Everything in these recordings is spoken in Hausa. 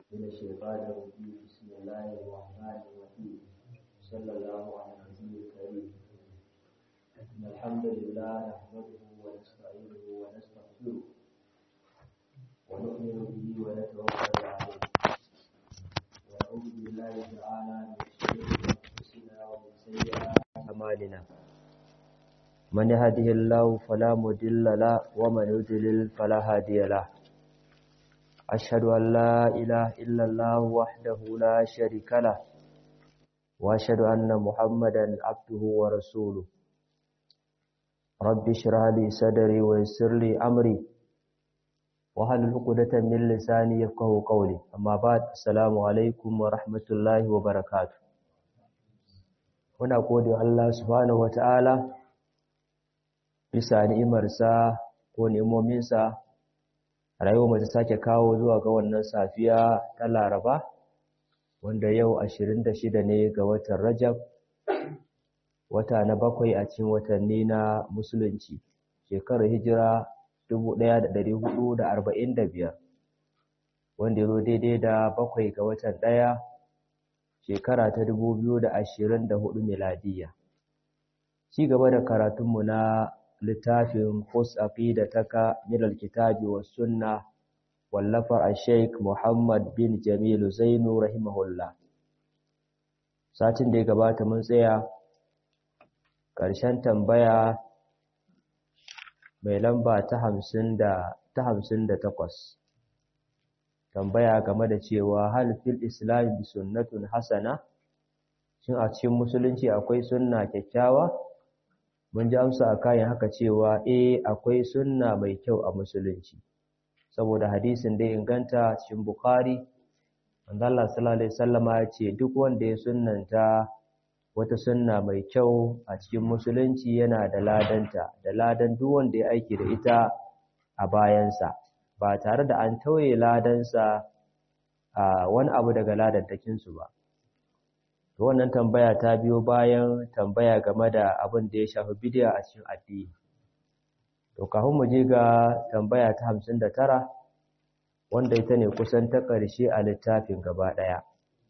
من الشيطان الرجيم بسم الله الرحمن الرحيم صلى الله على النبي الكريم إن الحمد لله نحمده ونستعينه ونستغفره ونؤمن به ونتوكل عليه ونعوذ بالله تعالى من شرور أنفسنا ومن سيئات أعمالنا من يهده الله فلا مضل له ومن يضلل فلا هادي له أشهد أن لا إله إلا الله وحده لا شريك له وأشهد أن محمدا عبده ورسوله رب اشرح لي صدري ويسر لي أمري وهل عقدة من لساني يفقهوا قولي أما بعد السلام عليكم ورحمة الله وبركاته muna gode Allah subhanahu wataala bisa ni'imarsa ko ni'imominsa rayuwar ta sake kawo zuwa ga wannan safiya ta Laraba wanda yau 26 ne ga watan Rajab wata na bakwai a cikin watanni na musulunci shekarar hijira 1445 wanda yazo daidai da bakwai ga watan ɗaya shekara ta 2024 miladiya ci gaba da karatunmu na littafin Fus Aqidataka min al-Kitabi was Sunnah wallafar al-Sheikh Muhammad bin Jamil Zainu rahimahullah satin da ya gabata mun tsaya ƙarshen tambaya mai lamba ta 50 da ta 58 tambaya game da cewa hal fil islam bi sunnatun hasana shin a cikin musulunci akwai sunna kyakkyawa mun ji amsa a kayan haka cewa eh akwai sunna mai kyau a musulunci saboda hadisin da inganta cikin bukhari manzo Allah sallallahu alaihi wasallama ya ce duk wanda ya sunnanta wata sunna mai kyau a cikin musulunci yana da ladanta da ladan duk wanda ya aiki da ita a bayansa ba tare da an tauye ladansa a wani abu daga ladantakinsu ba wannan tambaya ta biyo bayan tambaya game da abin da ya shafi bidiya a cikin addini to kafin mu je ga tambaya ta 59 wanda ita ne kusan ta ƙarshe a littafin gaba ɗaya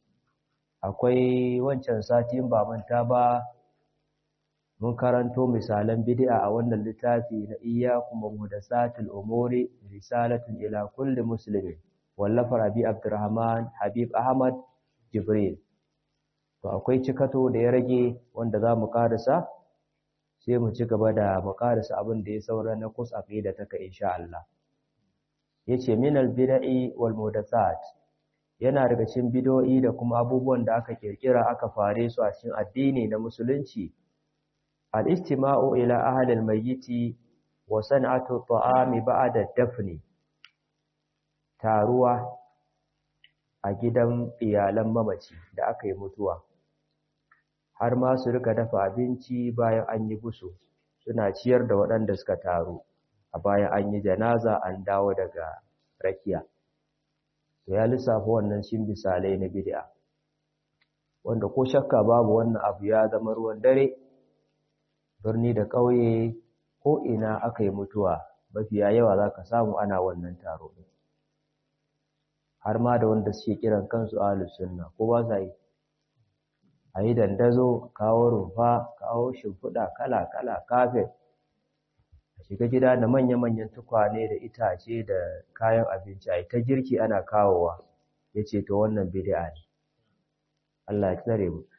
akwai wancan satin ba manta ba mun karanto misalan bidi'a a wannan littafi na iyyakum muhdathatil umuri risalatun ila kulli muslimin wallafar abi abdurrahman habib ahmad jibril to akwai cikato da ya rage wanda za mu karasa sai mu ci gaba da mu karasa abin da ya saura na kus aqida taka insha Allah yace min al bid'i wal muhdathat yana daga cikin bid'o'i da kuma abubuwan da aka kirkira aka fare su a cikin addini na musulunci al istima'u ila ahli al mayyiti wa san'atu ta'ami ba'da dafni taruwa a gidan iyalan mamaci da aka yi mutuwa har ma su rika dafa abinci bayan an yi busu suna ciyar da waɗanda suka taru a bayan an yi janaza an dawo daga rakiya to ya lissafa wannan shin misalai na bid'a wanda ko shakka babu wannan abu ya zama ruwan dare birni da ƙauye ko ina aka yi mutuwa mafiya yawa za ka samu ana wannan taro har ma da wanda suke kiran kansu ahlus sunna ko ba sa yi a yi dandazo kawo rumfa kawo shimfiɗa kala-kala kafet a shiga gida da manya-manyan tukwane da itace da kayan abinci a ta girki ana kawowa ya ce to wannan bid'a ne Allah ya tsare mu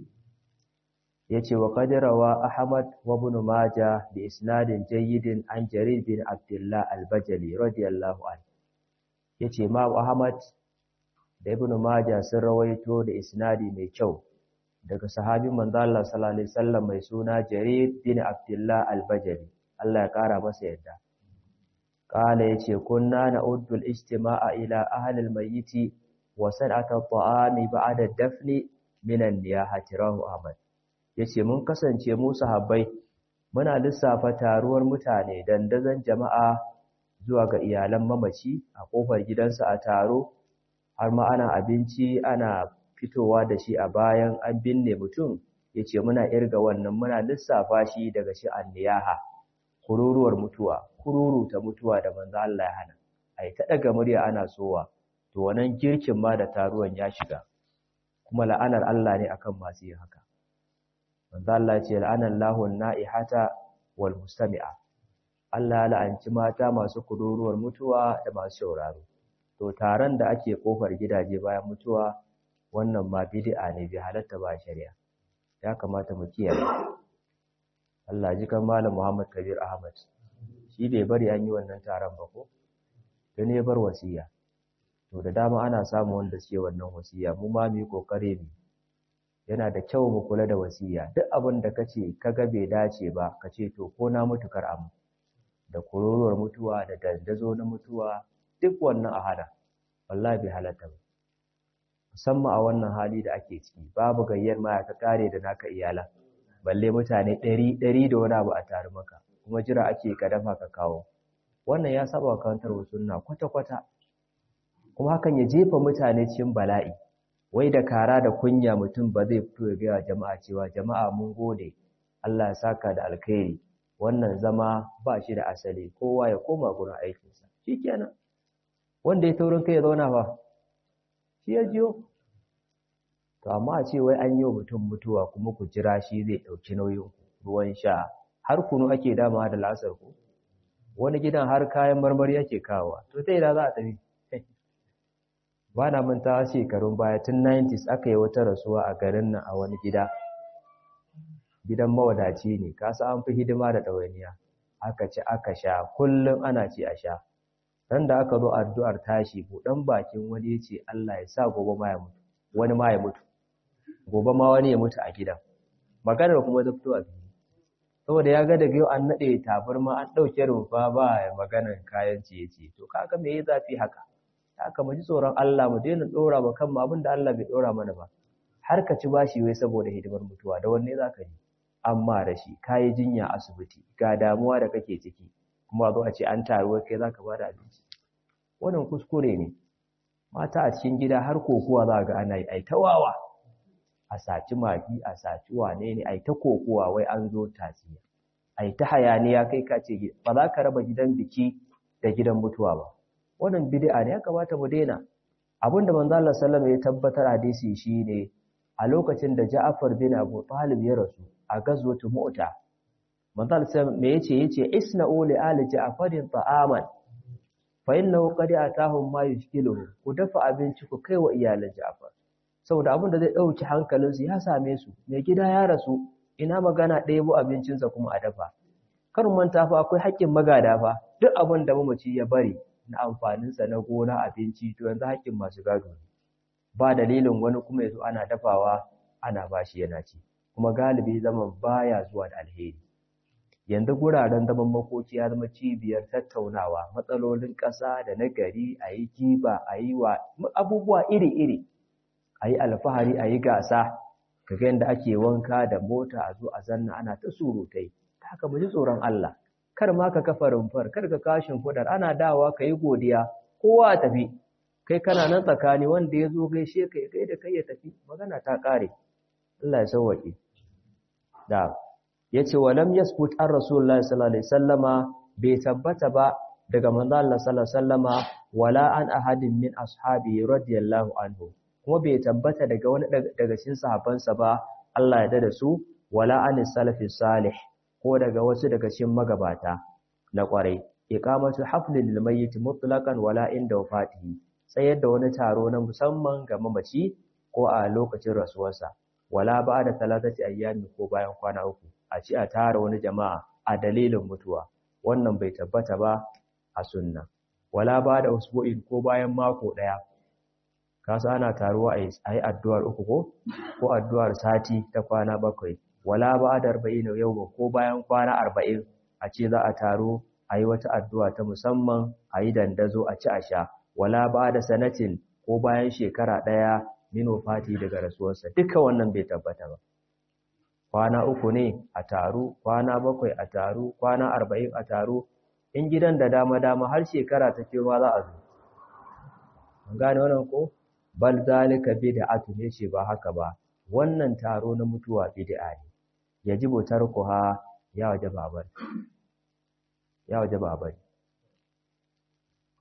ya ce wa kadirawa ahmad wa ibn maja bi isnadin jayyidin an jarir bin abdullah al-bajali radiyallahu anhu ya ce ma ahmad da ibn maja sun rawaito da isnadi mai kyau daga sahabin manzo Allah sallallahu alaihi wasallam mai suna Jarir bin Abdullah al-Bajali Allah ya kara masa yadda kala yace kunna na'uddu al-istima'a ila ahli al-mayyit wa san'ata at-ta'ami ba'da dafni min an-niyahati rahu Ahmad yace mun kasance mu sahabbai muna lissafa taruwar mutane dandazon jama'a zuwa ga iyalan mamaci a kofar gidansa a taro har ma ana abinci ana fitowa da shi a bayan an binne mutum ya ce muna irga wannan muna lissafa shi daga shi anniyaha kururuwar mutuwa kururuta mutuwa da manzo Allah ya hana ai ta daga murya ana sowa to wannan girkin ma da taruwan ya shiga kuma la'anar Allah ne akan masu yin haka manzo Allah ce la'anan lahu na'ihata wal mustami'a Allah ya la'anci mata masu kururuwar mutuwa da masu sauraro to taron da ake kofar gidaje bayan mutuwa wannan ma bid'a ne bi halatta ba shari'a ya kamata mu kiyaye Allah ji kan malam Muhammad Kabir Ahmad shi bai bari an yi wannan taron ba ko dan ya bar wasiya to da dama ana samu wanda suke wannan wasiya mu ma mu yi kokare mu yana da kyau mu kula da wasiya duk abin da kace kaga bai dace ba kace to ko na mutu kar amu da kururuwar mutuwa da dandazo na mutuwa duk wannan a hada wallahi bai halatta ba musamman a wannan hali da ake ciki babu gayyar ma ka kare da naka iyala balle mutane ɗari ɗari da wani abu a tare maka kuma jira ake ka dafa ka kawo wannan ya saba wa karantar sunna kwata kwata kuma hakan ya jefa mutane cikin bala'i wai da kara da kunya mutum ba zai fito ya gaya jama'a cewa jama'a mun gode Allah ya saka da alkhairi wannan zama ba shi da asali kowa ya koma gurin aikinsa shikenan wanda ya taurin kai ya zauna ba shi ya jiyo to amma a ce wai an yi wa mutum mutuwa kuma ku jira shi zai ɗauki nauyin ruwan sha har kunu ake dama da lasar ku wani gidan har kayan marmari ake kawowa to ta ina za a tafi ba na manta shekarun baya tun 90s aka yi wata rasuwa a garin nan a wani gida gidan mawadaci ne kasa an fi hidima da ɗawainiya aka ci aka sha kullum ana ci a sha dan da aka zo addu'ar tashi buɗan bakin wani ya ce Allah ya sa gobe ma ya mutu wani ma ya mutu gobe ma wani ya mutu a gidan maganar kuma ta fito a fili saboda ya ga daga yau an naɗe tabarma an ɗauke rumfa ba maganar kayan ciye-ciye to kaga me ya zafi haka haka mu ji tsoron Allah mu daina ɗora ba kanmu abin da Allah bai ɗora mana ba har ka ci bashi wai saboda hidimar mutuwa da wanne za ka ji amma da shi ka yi jinya asibiti ga damuwa da kake ciki kuma zo a ce an taru kai za ka ba da abinci wannan kuskure ne mata a cikin gida har kokuwa za ga ana yi ai ta wawa a saci magi a saci wane ne ai ta kokuwa wai an zo tasiya ai ta hayaniya kai ka ce ba za ka raba gidan biki da gidan mutuwa ba wannan bid'a ne ya kamata mu daina abinda manzo Allah sallallahu ya tabbatar hadisi shine a lokacin da Ja'far bin Abu Talib ya rasu a gazwatu Mu'ta manzo Allah me yace yace isna'u li ali Ja'farin ta'aman fa innahu qad atahum ma yushkiluhu ku dafa abinci ku kai wa iyalan Ja'far saboda abin da zai dauki hankalinsu ya same su mai gida ya rasu ina magana ɗebo abincinsa kuma a dafa kar manta fa akwai haƙƙin magada fa duk abin da mamaci ya bari na amfaninsa na gona abinci to yanzu haƙƙin masu gado ne ba dalilin wani kuma yazo ana dafawa ana bashi yana ci kuma galibi zaman baya zuwa da alheri yanzu guraren zaman makoki ya zama cibiyar tattaunawa matsalolin ƙasa da na gari a yi giba a yi wa abubuwa iri-iri a yi alfahari a yi gasa ka ga yadda ake wanka da mota a zo a zanna ana ta surutai ta haka mu ji tsoron Allah kar ma ka kafa rumfar kar ka kashin fudar ana dawa ka yi godiya kowa tafi kai kana nan tsakani wanda ya zo gaishe ka ya kai da kai ya tafi magana ta ƙare Allah ya sauwaƙe da ya ce wa lam yasbut an rasulullahi sallallahu alaihi sallama bai tabbata ba daga manzo Allah sallallahu alaihi sallama wala an ahadin min ashabi radiyallahu anhu kuma bai tabbata daga wani daga cikin sahabbansa ba Allah ya dada su wala an salafi salih ko daga wasu daga cikin magabata na kwarai iqamatu haflil lil mayyit mutlaqan wala inda wafatihi tsayar da wani taro na musamman ga mamaci ko a lokacin rasuwarsa wala ba da talatati ayyami ko bayan kwana uku a ci a tara wani jama'a a dalilin mutuwa wannan bai tabbata ba a sunna wala ba da usbu'in ko bayan mako daya kasu ana taruwa a yi addu'ar uku ko ko addu'ar sati ta kwana bakwai wala ba da arba'in yau ko bayan kwana arba'in a ce za a taro a yi wata addu'a ta musamman a yi dandazo a ci a sha wala ba da sanatin ko bayan shekara ɗaya mino fati daga rasuwarsa duka wannan bai tabbata ba kwana uku ne a taru kwana bakwai a taru kwana arba'in a taru in gidan da dama-dama har shekara ta kewa za a zo an gane wannan ko bal zalika bid'atu ne ce ba haka ba wannan taro na mutuwa bid'a ne yajibu tarkuha ya wajaba bari ya wajaba bari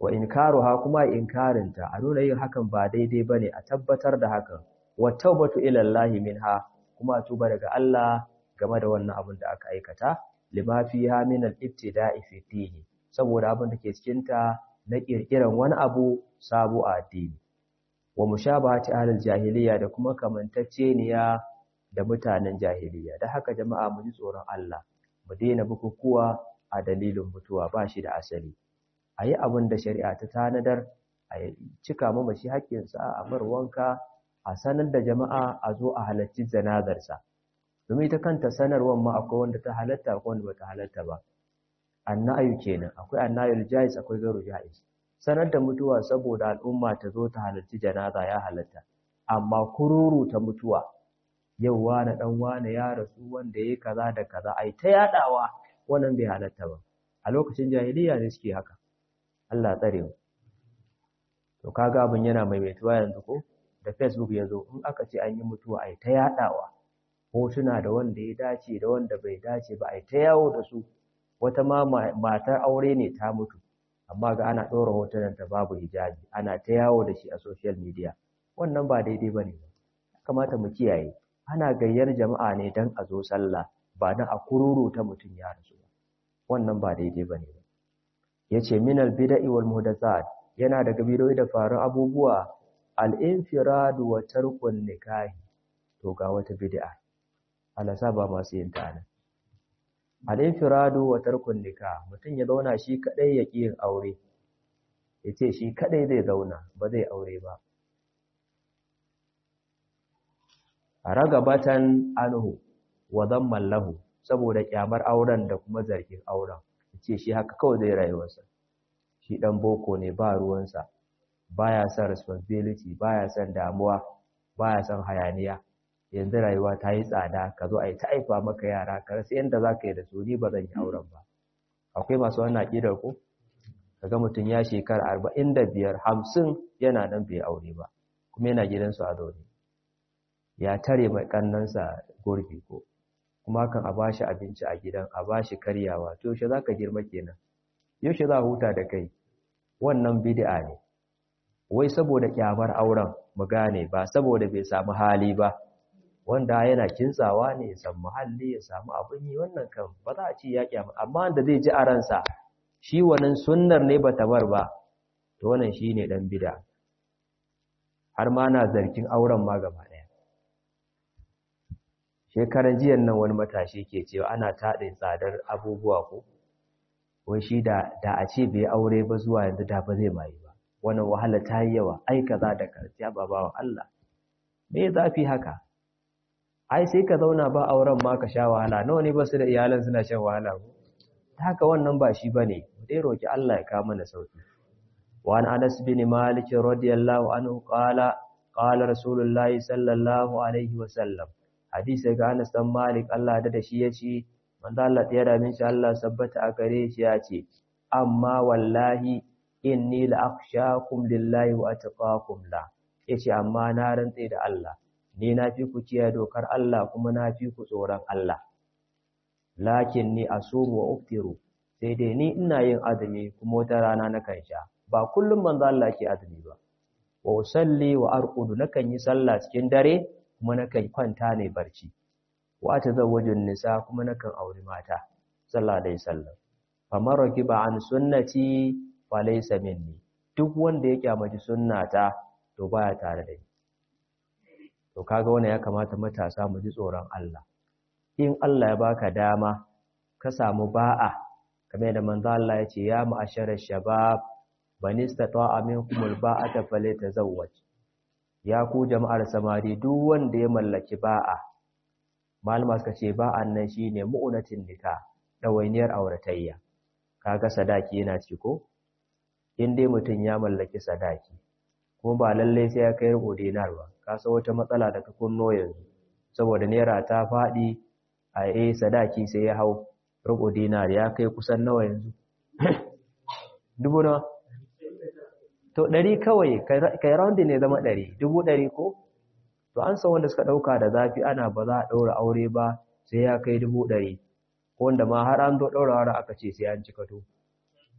wa inkaruha kuma inkarinta a nuna yin hakan ba daidai bane a tabbatar da hakan wa tawbatu ila Allah minha kuma tuba daga Allah game da wannan abin da aka aikata lima fiha min al-ibtida'i fi dini saboda abin da ke cikin ta na kirkiran wani abu sabo a addini wa mushabahati ahlil jahiliya da kuma kamantacceniya da mutanen jahiliya da haka jama'a mu ji tsoron Allah mu daina bukukuwa a dalilin mutuwa ba shi da asali a yi abin da shari'a ta tanadar a cika mamaci haƙƙinsa a mar wanka a sanar da jama'a a zo a halarci janazarsa domin ita kanta sanarwar ma akwai wanda ta halatta akwai wanda bata halatta ba annayu kenan akwai annayul jaiz akwai garu jaiz sanar da mutuwa saboda al'umma ta zo ta halarci janaza ya halatta amma kururu ta mutuwa yau wane dan wane ya rasu wanda yayi kaza da kaza ai ta yadawa wannan bai halatta ba a lokacin jahiliya ne suke haka Allah tsare mu to kaga abin yana maimaituwa yanzu ko da Facebook yazo in aka ce an yi mutuwa ai ta yadawa hotuna da wanda ya dace da wanda bai dace ba ai ta yawo da su wata ma matar aure ne ta mutu amma ga ana ɗora hotunan ta babu hijabi ana ta yawo da shi a social media wannan ba daidai ba ne kamata mu kiyaye ana gayyar jama'a ne don a zo sallah ba don a kururu ta mutum ya rasu ba wannan ba daidai ba ne ya ce minal bida'i wal muhdathat yana daga bidoyi da faru abubuwa al-infiradu wa tarkun nikahi to ga wata bid'a Allah sa ba masu yin ta nan al-infiradu wa tarkun nikah mutum ya zauna shi kadai ya ki yin aure yace shi kadai zai zauna ba zai aure ba ragabatan anhu wa dhamman lahu saboda kyamar auren da kuma zargin auren yace shi haka kawai zai rayuwarsa shi dan boko ne ba ruwansa baya son responsibility baya son damuwa baya son hayaniya yanzu rayuwa ta yi tsada ka zo a yi ta aifa maka yara ka rasa yadda za ka yi da su ni ba zan yi auren ba akwai masu wannan aƙidar ko kaga mutum ya shekara arba'in da biyar hamsin yana nan bai aure ba kuma yana gidansu a zaune ya tare mai ƙannansa gurbi ko kuma kan a ba shi abinci a gidan a ba shi karyawa to yaushe za ka girma kenan yaushe za a huta da kai wannan bid'a ne wai saboda kyamar auren mu gane ba saboda bai samu hali ba wanda yana kintsawa ne ya samu muhalli ya samu abin yi wannan kan ba za a ce ya kyama amma da zai ji a ransa shi wannan sunnar ne ba ta bar ba to wannan shi ne ɗan bida har ma na zargin auren ma gaba ɗaya shekaran jiyan nan wani matashi ke cewa ana taɗe tsadar abubuwa ko wai shi da da a ce bai aure ba zuwa yanzu da ba zai mayi ba wannan wahala ta yi yawa ai kaza da kaza ba bawa Allah me zafi haka ai sai ka zauna ba auren ma ka sha wahala nawa ne ba su da iyalan suna shan wahala ko haka wannan ba shi bane mu dai roki Allah ya kawo mana sauki wa an Anas bin Malik radiyallahu anhu qala qala rasulullahi sallallahu alaihi wa sallam hadisi ga Anas dan Malik Allah da shi yace manzo Allah ya da min shi Allah sabbata a gare shi yace amma wallahi inni la akhshakum lillahi wa atqakum la yace amma na rantse da Allah ni na fi ku kiyaye dokar Allah kuma na fi ku tsoron Allah lakin ni asumu wa uftiru sai dai ni ina yin azumi kuma wata rana na kan sha ba kullum manzo Allah ke azumi ba wa usalli wa arqudu nakan yi sallah cikin dare kuma nakan kwanta ne barci wa atazawwajun nisa kuma nakan auri mata sallallahu alaihi wasallam faman rakiba an sunnati falaysa minni duk wanda ya kyamaci sunnata to baya tare da ni to kaga wannan ya kamata matasa mu ji tsoron Allah in Allah ya baka dama ka samu ba'a kamar da manzo Allah ya ce ya ma'ashara shabab man istata'a minkum alba'ata falyatazawwaj ya ku jama'ar samari duk wanda ya mallaki ba'a malama suka ce ba'an nan shine mu'unatin nika dawainiyar auratayya kaga sadaki yana ci ko in dai mutum ya mallaki sadaki kuma ba lallai sai ya kai rubu dinar ba ka san wata matsala da ka kunno yanzu saboda naira ta faɗi a eh sadaki sai ya hau rubu dinar ya kai kusan nawa yanzu dubu na to ɗari kawai kai roundin ne zama ɗari dubu ɗari ko to an san wanda suka ɗauka da zafi ana ba za a ɗaura aure ba sai ya kai dubu ɗari ko wanda ma har an zo ɗaura aure aka ce sai an cika to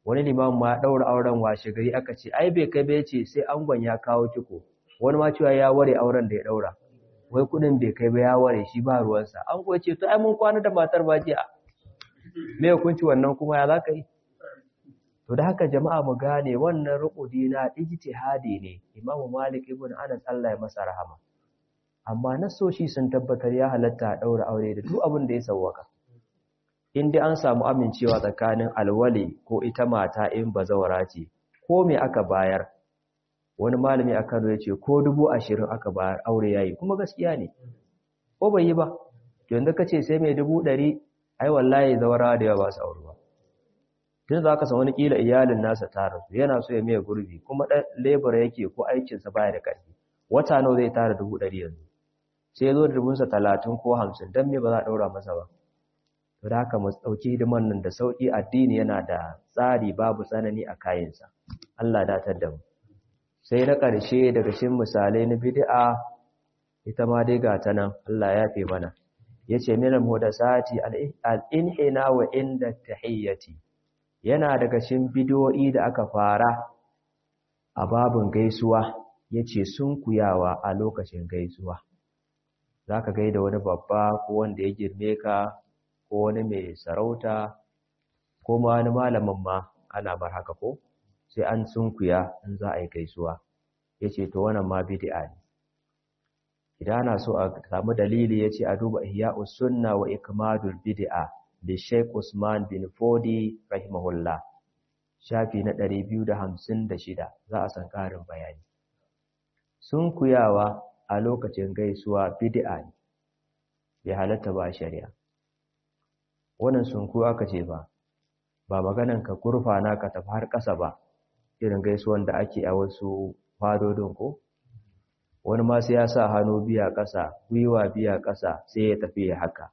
wani limamin ma daura auren washe gari aka ce ai bai kai bai ce sai angon ya kawo ciko wani ma cewa ya ware auren da ya daura wai kudin bai kai ba ya ware shi ba ruwansa an ko ce to ai mun kwana da matar ba jiya me hukunci wannan kuma ya zaka yi to da haka jama'a mu gane wannan ruqudi na ijtihadi ne Imam Malik ibn Anas Allah ya masa rahama amma nasoshi sun tabbatar ya halatta a daura aure da duk abin da ya sawwaka in dai an samu amincewa tsakanin alwali ko ita mata in bazawara ce ko me aka bayar wani malami a Kano ya ce ko dubu ashirin aka bayar aure yayi kuma gaskiya ne ko bai yi ba yanzu ka ce sai mai dubu ɗari ai wallahi zawara da yawa ba su aure ba tun za ka san wani kila iyalin nasa ta rasu yana so ya miya gurbi kuma ɗan lebura yake ko aikinsa baya da ƙarfi wata nawa zai tara dubu ɗari yanzu sai ya zo da dubunsa talatin ko hamsin don me ba za a ɗaura masa ba to da haka mu ɗauki hidiman nan da sauƙi addini yana da tsari babu tsanani a kayansa Allah datar da mu sai na ƙarshe daga cikin misalai na bid'a ita ma dai ga ta nan Allah ya fi mana yace min al-muhdathati al-inhina wa inda tahiyyati yana daga cikin bidiyoyi da aka fara a babin gaisuwa yace sunkuyawa a lokacin gaisuwa zaka gaida wani babba ko wanda ya girme ka ko wani mai sarauta ko ma wani malamin ma ana bar haka ko sai an sunkuya in za a yi gaisuwa yace to wannan ma bid'a ne idan ana so a samu dalili yace a duba ihya'us sunna wa ikmadul bid'a da Sheikh Usman bin Fodi rahimahullah shafi na 256 za a san karin bayani sunkuyawa a lokacin gaisuwa bid'a ne bai halatta ba shari'a wannan sunku aka ce ba ba maganan ka gurfana ka tafi har ƙasa ba irin gaisuwan da ake a wasu fadodin ko wani ma sai ya sa hannu biya ƙasa gwiwa biya ƙasa sai ya tafi ya haka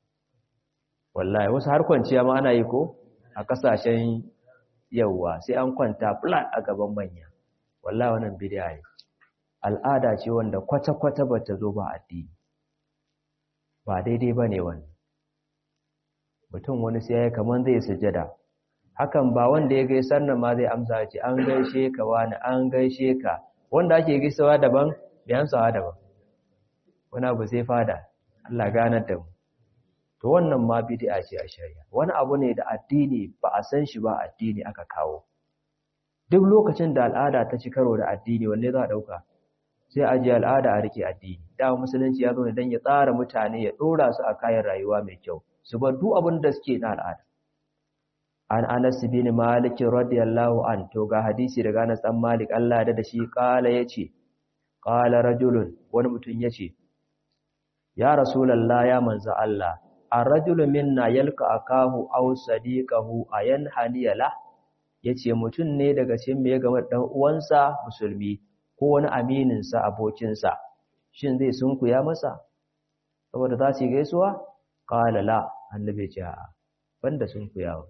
wallahi wasu har kwanciya ma ana yi ko a ƙasashen yauwa sai an kwanta flat a gaban manya wallahi wannan bid'a ne al'ada ce wanda kwata-kwata ba ta zo ba addini ba daidai ba ne wannan mutum wani sai ya kaman zai sujada hakan ba wanda ya gaisar nan ma zai amsa ce an gaishe ka wani an gaishe ka wanda ake gaisawa daban bayan sawa daban wani abu sai fada Allah ganar da mu to wannan ma bid'a ce a shari'a wani abu ne da addini ba a san shi ba addini aka kawo duk lokacin da al'ada ta ci karo da addini wanne za a dauka sai a ji al'ada a rike addini da musulunci ya zo ne dan ya tsara mutane ya dora su a kayan rayuwa mai kyau su bar duk abin da suke na al'ada an Anas bin Malik radiyallahu an to ga hadisi daga Anas dan Malik Allah da shi kala yace qala rajulun wani mutum yace ya rasulullah ya manzo Allah ar-rajulu minna yalqa akahu aw sadiqahu ayanhani la yace mutum ne daga cikin me game dan uwansa musulmi ko wani aminin sa abokin sa shin zai sunkuya masa saboda za su gaisuwa qala la annabi ce a banda sunkuyawa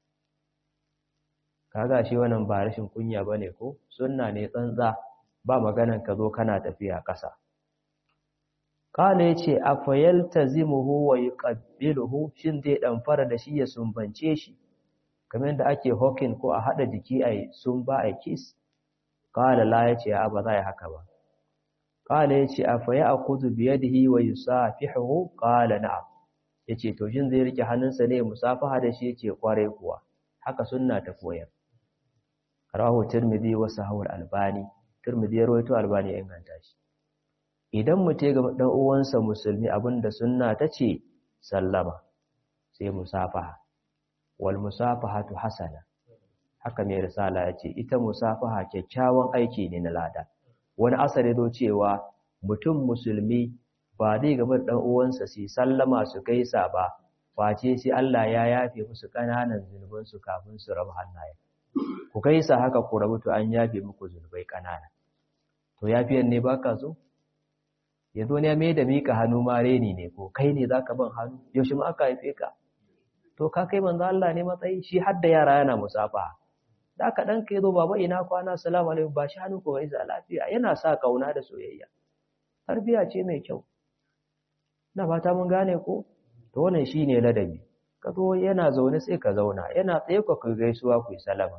kaga shi wannan ba rashin kunya bane ko sunna ne tsantsa ba maganan ka zo kana tafiya ƙasa Kala ya ce, A fayalta zimuhu wa yi ƙabbiluhu, shin zai ɗamfara da shi ya sumbance shi, kamar da ake hokin ko a haɗa jiki a sun ba a kis? Kala la ya ce, A ba za a haka ba. Kala ya ce, A faya a kuzu biye da hi wa yi sa fi hahu? Kala na Ya ce, To, shin zai rike hannunsa ne musafaha da shi ya ce, Kwarai kuwa, haka sunna ta koyar. Rahu Tirmidhi wasu hawar albani, Tirmidhi ya rawaito albani ya inganta shi. idan mutum ga dan uwansa musulmi abinda sunna tace sallama sai musafaha wal musafahatu hasana haka mai risala yace ita musafaha kyakkyawan aiki ne na lada wani asari zo cewa mutum musulmi ba zai gaba dan uwansa su sallama su gaisa ba face sai Allah ya yafe musu kananan zunuban su kafin su raba hannaye ku gaisa haka ku rabu to an yafe muku zunubai kanana to yafiyan ne baka so yanzu ne mai da mika hannu ma reni ne ko kai ne zaka ban hannu yaushe ma aka haife ka to ka kai manzo Allah ne matsayi shi har da yara yana musafa da ka dan kai zo baba ina kwana assalamu alaikum ba shi hannu ko gaisa lafiya yana sa kauna da soyayya tarbiya ce mai kyau na fata mun gane ko to wannan shine ladabi ka zo yana zaune sai ka zauna yana tsaye ka kai gaisuwa ku yi salama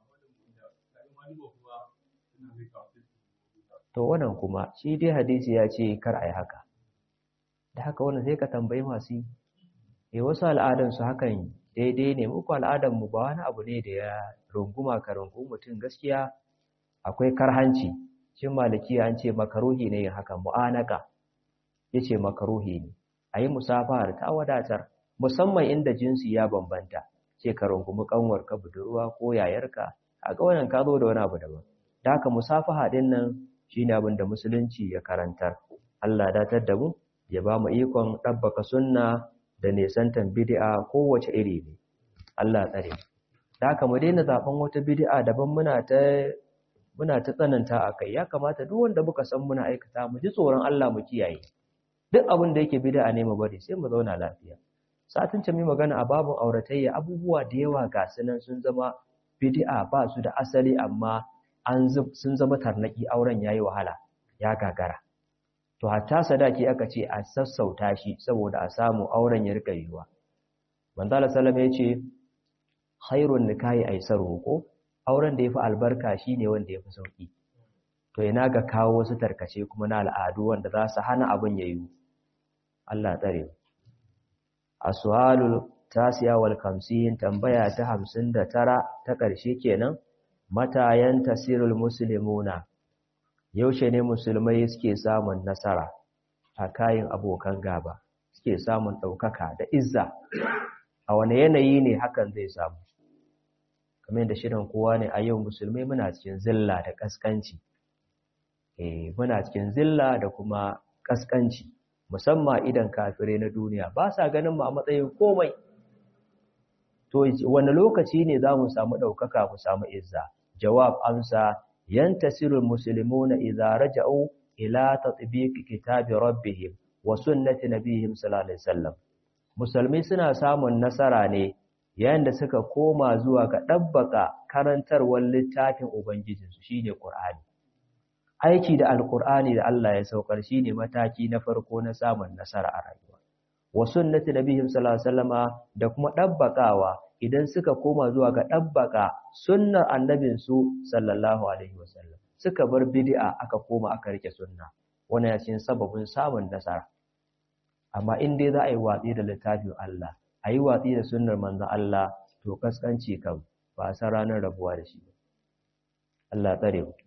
to wannan kuma shi dai hadisi ya ce kar a yi haka da haka wannan sai ka tambayi masu yi e wasu al'adansu hakan daidai ne muku al'adanmu ba wani abu ne da ya runguma ka rungu mutum gaskiya akwai karhanci cin maliki an ce makaruhi ne yin haka mu'anaka ya ce makaruhi ne a yi musafahar ta wadatar musamman inda jinsi ya bambanta ce ka rungumi kanwar ka budurwa ko yayarka a ga wannan ka zo da wani abu daban da haka musafaha din nan shine abin da musulunci ya karantar Allah datar da mu ya ba mu ikon ɗabbaka sunna da nesantan bid'a kowace iri ne Allah tsare da haka mu daina zaben wata bid'a daban muna ta muna ta tsananta a kai ya kamata duk wanda muka san muna aikata mu ji tsoron Allah mu kiyaye duk abin da yake bid'a ne mu bari sai mu zauna lafiya satin ce mai magana a babun auratayya abubuwa da yawa ga sunan sun zama bid'a ba su da asali amma an sun zama tarnaki auren yayi wahala ya gagara to hatta sadaki aka ce a sassauta shi saboda a samu auren ya rika yiwa manzo Allah sallama yace khairun nikahi aisaru ko auren da yafi albarka shine wanda yafi sauki to ina ga kawo wasu tarkace kuma na al'adu wanda za su hana abin yayi Allah tsare aswalul tasiya wal 50 tambaya ta 59 ta ƙarshe kenan matayan tasirul muslimuna yaushe ne musulmai suke samun nasara a kayan abokan gaba suke samun ɗaukaka da izza a wane yanayi ne hakan zai samu kamar yadda shirin kowa ne a yau musulmai muna cikin zilla da ƙasƙanci eh muna cikin zilla da kuma ƙasƙanci musamman idan kafirai na duniya ba sa ganin mu a matsayin komai to wani lokaci ne za mu samu ɗaukaka mu samu izza jawab amsa yantasirul muslimuna idza raja'u ila tatbiqi kitabi rabbihim wa sunnati nabihim sallallahu alaihi wasallam musulmi suna samun nasara ne yayin da suka koma zuwa ga dabbaka karantarwar littafin ubangijinsu shine qur'ani aiki da alqur'ani da Allah ya saukar shine mataki na farko na samun nasara a rayuwa wa sunnati nabihim sallallahu alaihi wasallama da kuma dabbakawa idan suka koma zuwa ga ɗabbaka sunnar annabinsu sallallahu alaihi wasallam suka bar bid'a aka koma aka rike sunna wannan ya cikin sababin samun nasara amma in dai za a yi watsi da littafin Allah a yi watsi da sunnar manzon Allah to kaskanci kan ba san ranar rabuwa da shi Allah tsare mu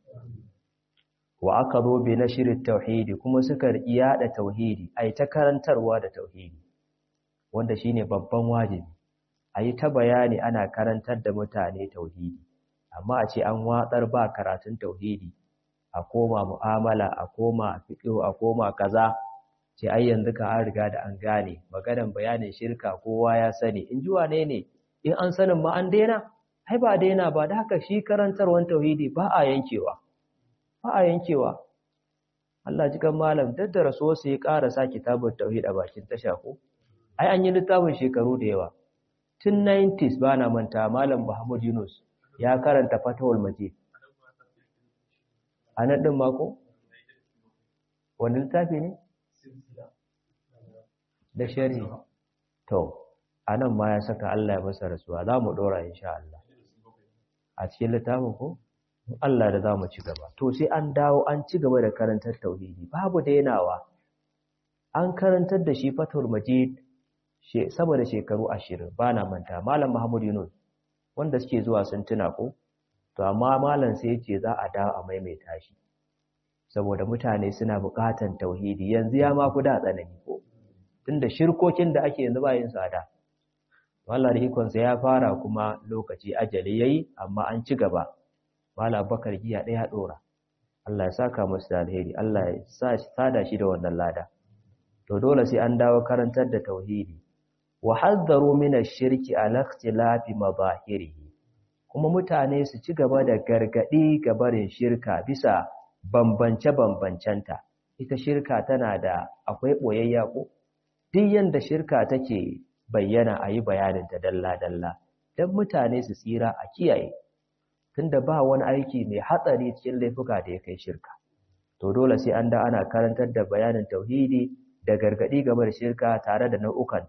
wa aka zo bi shirin tauhidi kuma suka yada tauhidi ai ta karantarwa da tauhidi wanda shine babban wajibi a yi ta bayani ana karantar da mutane tauhidi amma a ce an watsar ba karatun tauhidi a koma mu'amala a koma fiqh a koma kaza ce ai yanzu ka an riga da an gane maganan bayanin shirka kowa ya sani in ji wane ne in an sanin ma an daina ai ba daina ba da haka shi karantarwan tauhidi ba a yankewa ba a yankewa Allah ji kan malam daddara so sai ya ƙara sa kitabun tauhid a bakin tasha ko ai an yi littafin shekaru da yawa tun 90s ba na manta malam Muhammad Yunus ya karanta fatawul majid a nan ɗin mako? wani littafi ne? da shari to a nan ma ya saka Allah ya masa rasuwa za mu ɗora insha Allah a cikin littafin ko? Allah da za mu ci gaba to sai an dawo an ci gaba da karantar tauhidi babu dainawa an karantar da shi fatawul majid sama da shekaru ashirin ba na manta malam Muhammad Yunus wanda suke zuwa sun tuna ko to amma malam sai ce za a dawo a maimaita shi saboda mutane suna buƙatan tauhidi yanzu ya ma ku da tsanani ko tunda shirkokin da ake yanzu ba yin tsada Allah da ikonsa ya fara kuma lokaci ajali yayi amma an ci gaba malam Bakar giya ɗaya ɗora Allah ya saka musu da alheri Allah ya sa shi sada shi da wannan lada to dole sai an dawo karantar da tauhidi wa haddaru min ash-shirki ala ikhtilafi madahirihi kuma mutane su ci gaba da gargadi ga barin shirka bisa bambance-bambancenta ita shirka tana da akwai boyayya ko duk yanda shirka take bayyana a yi bayaninta dalla-dalla don mutane su tsira a kiyaye tunda ba wani aiki mai hatsari cikin laifuka da ya kai shirka to dole sai an da ana karantar da bayanin tauhidi da gargadi game da shirka tare da nau'ukanta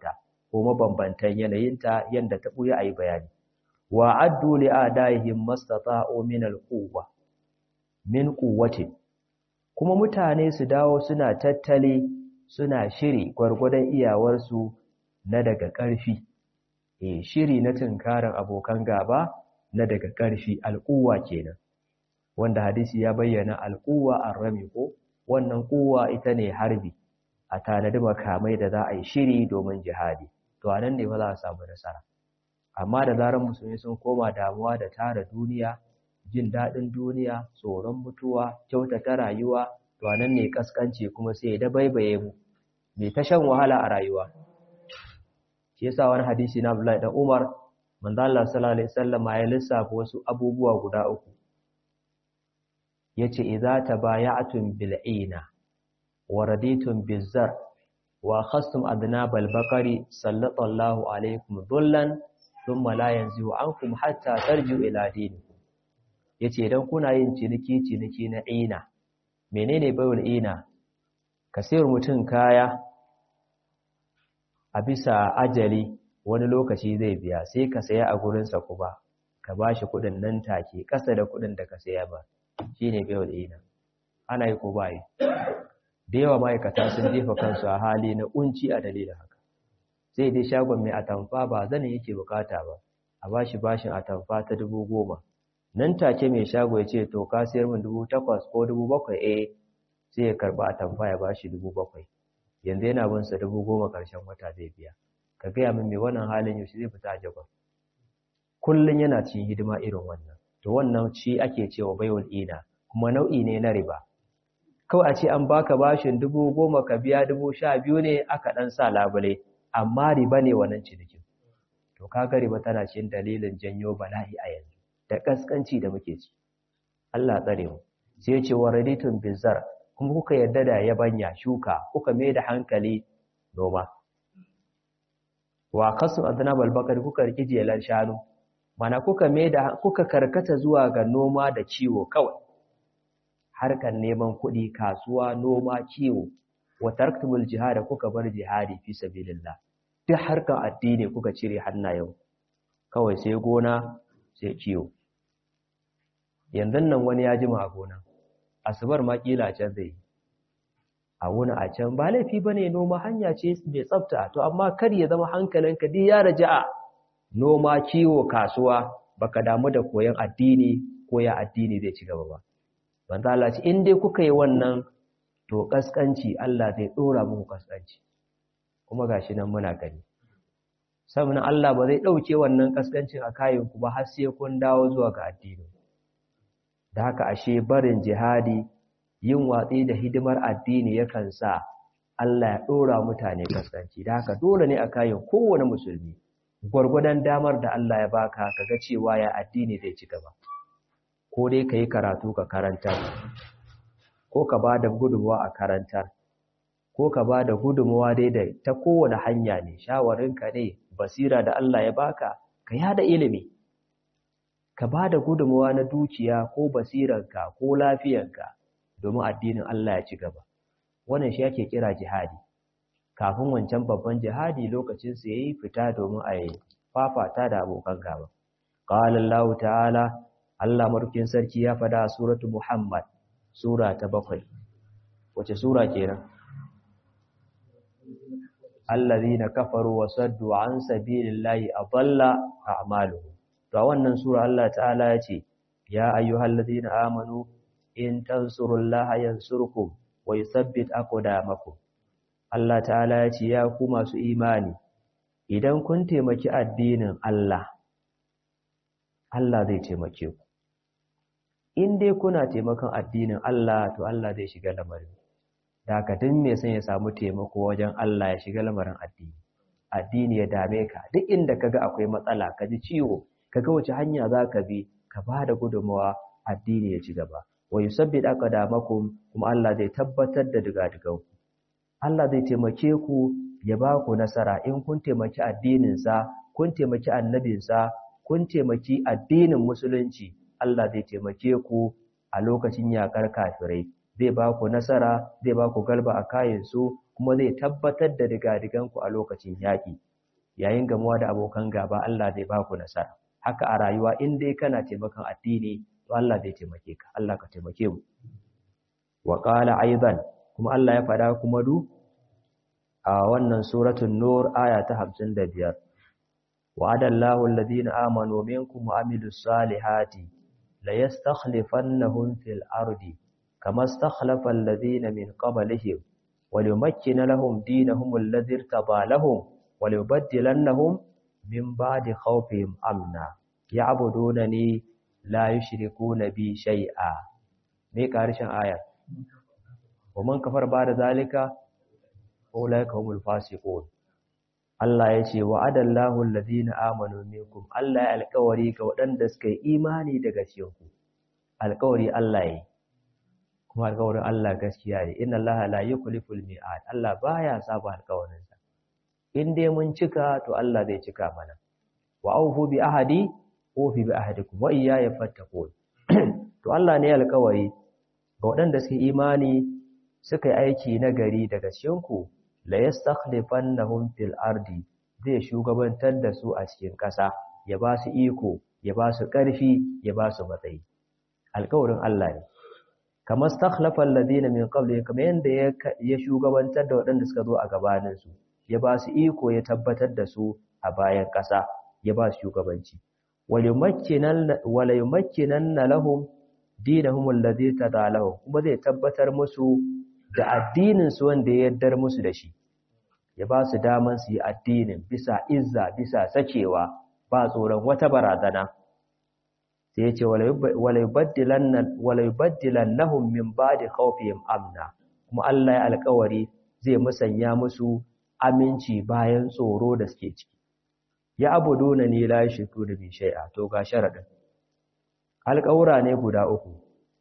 ko mabambantan yanayinta yanda ta buya ayi bayani wa addu li adaihim mastata'u min alquwwa min quwwatin kuma mutane su dawo suna tattali suna shiri gwargwadon iyawarsu na daga ƙarfi eh shiri na tunkarin abokan gaba na daga ƙarfi alquwwa kenan wanda hadisi ya bayyana alquwwa arrami ko wannan kuwa ita ne harbi a tanadi makamai da za a yi shiri domin jihadi to anan ne ba za a samu nasara amma da zarar musulmi sun koma damuwa da tara duniya jin daɗin duniya tsoron mutuwa kyautata rayuwa to anan ne kaskanci kuma sai da baibaye mu mai ta shan wahala a rayuwa shi yasa wani hadisi na Abdullahi dan Umar manzo Allah sallallahu alaihi wasallam ya lissafa wasu abubuwa guda uku yace idza tabaya'tum bil'ina wa raditum bizzar wa khastum adnabal baqari sallallahu alaikum dhullan thumma la yanzihu ankum hatta tarji'u ila dinikum yace idan kuna yin ciniki ciniki na ina menene bayul ina ka sayar mutum kaya a bisa ajali wani lokaci zai biya sai ka saya a gurinsa kuma ka bashi kuɗin nan take ƙasa da kuɗin da ka saya ba shine bayul ina ana yi ko ba yi da yawa ma'aikata sun jefa kansu a hali na kunci a dalilin haka sai dai shagon mai atamfa ba zanin yake bukata ba a bashi bashin atamfa ta dubu goma nan take mai shago ya ce to ka sayar min dubu takwas ko dubu bakwai eh sai ya karba atamfa ya bashi dubu bakwai yanzu yana bin sa dubu goma karshen wata zai biya ka gaya min mai wannan halin yaushe zai fita a jagon kullum yana cikin hidima irin wannan to wannan ci ake cewa baiwul ina kuma nau'i ne na riba kawai a ce an baka bashin dubu goma ka biya dubu sha biyu ne aka ɗan sa labule amma riba ne wannan cinikin to kaga riba tana cikin dalilin janyo bala'i a yanzu da ƙasƙanci da muke ci Allah tsare mu sai ce wa raditun bizar kuma kuka yarda da yabanya shuka kuka mai da hankali noma wa kasu adnabal bakar kuka riki jelan shanu mana kuka mai da kuka karkata zuwa ga noma da ciwo kawai harkar neman kuɗi kasuwa noma kiwo wa tarktubul jihad kuka bar jihadi fi sabilillah duk harkar addini kuka cire hannayen kawai sai gona sai kiwo yanzu nan wani ya jima a gona asubar ma kila can zai a wuni a can ba laifi bane noma hanya ce mai tsafta to amma kar ya zama hankalinka duk ya raja'a noma kiwo kasuwa baka damu da koyon addini ko ya addini zai ci gaba ba manzo Allah ce in dai kuka yi wannan to kaskanci Allah zai dora muku kaskanci kuma gashi nan muna gani saboda Allah ba zai dauke wannan kaskancin a kayan ku ba har sai kun dawo zuwa ga addini da haka ashe barin jihadi yin watsi da hidimar addini yakan sa Allah ya dora mutane kaskanci da haka dole ne a kayan kowane musulmi gwargwadon damar da Allah ya baka kaga cewa ya addini zai ci gaba ko dai ka yi karatu ka karantar ko ka ba da gudunmawa a karantar ko ka ba da gudunmawa dai da ta kowane hanya ne shawarinka ne basira da Allah ya baka ka yada ilimi ka ba da gudunmawa na dukiya ko basiranka ko lafiyanka domin addinin Allah ya ci gaba wannan shi ake kira jihadi kafin wancan babban jihadi lokacin sa yayi fita domin a yi fafata da abokan gaba qala Allah ta'ala Allah marukin sarki ya fada a suratu Muhammad sura ta bakwai wace sura kenan allazina kafaru wa saddu an sabilillahi adalla a'maluhum to wannan sura Allah ta'ala ya ce ya ayyuhallazina amanu in tansurullaha yansurkum wa yuthabbit aqdamakum Allah ta'ala ya ce ya ku masu imani idan kun taimaki addinin Allah Allah zai taimake ku in dai kuna taimakon addinin Allah to Allah zai shiga lamarin da haka duk mai son ya samu taimako wajen Allah ya shiga lamarin addini addini ya dame ka duk inda kaga akwai matsala ka ji ciwo kaga wace hanya za ka bi ka ba da gudunmawa addini ya ci gaba wa yusabbit aqdamakum kuma Allah zai tabbatar da digadigan ku Allah zai taimake ku ya ba ku nasara in kun taimaki addinin sa kun taimaki annabin sa kun taimaki addinin musulunci Allah zai taimake ku a lokacin yakar kafirai zai ba ku nasara zai ba ku galba a kayansu kuma zai tabbatar da digadiganku a lokacin yaƙi yayin gamuwa da abokan gaba Allah zai ba ku nasara haka a rayuwa in dai kana taimakon addini to Allah zai taimake ka Allah ka taimake mu wa qala aidan kuma Allah ya faɗa kuma du a wannan suratul nur aya ta 55 وعد الله الذين آمنوا منكم وعملوا الصالحات ليستخلفنهم في الأرض كما استخلف الذين من قبلهم وليمكن لهم دينهم الذي ارتضى لهم وليبدلنهم من بعد خوفهم أمنا يعبدونني لا يشركون بي شيئا me karshen aya wa man kafar ba da zalika ulaika humul fasiqun Allah ya ce wa adallahu allazina amanu minkum Allah ya alƙawari ga waɗanda suka yi imani daga cikin ku alƙawari Allah yi kuma alƙawarin Allah gaskiya ne inna Allah la yukhliful mi'ad Allah baya saba alƙawarin sa in dai mun cika to Allah zai cika mana wa aufu bi ahadi ufi bi ahadikum wa iyaya fattaqun to Allah ne alƙawari ga waɗanda suka yi imani suka yi aiki na gari daga cikin ku la yastakhlifannahum fil ardi zai shugabantar da su a cikin ƙasa ya ba su iko ya ba su ƙarfi ya ba su matsayi alƙawarin Allah ne kamar stakhlafa alladhina min qabli kamar yanda ya shugabantar da waɗanda suka zo a gabanin su ya ba su iko ya tabbatar da su a bayan ƙasa ya ba su shugabanci wala yumakkinanna lahum dinahum alladhi tadalahum kuma zai tabbatar musu da addininsu wanda ya yardar musu da shi ya ba su daman su yi addinin bisa izza bisa sakewa ba tsoron wata barazana sai ya ce wala yubaddilannahum min ba'di khawfihim amna kuma Allah ya alƙawari zai musanya musu aminci bayan tsoro da suke ciki ya abuduna ni la yushriku bi shay'a to ga sharadin alƙawura ne guda uku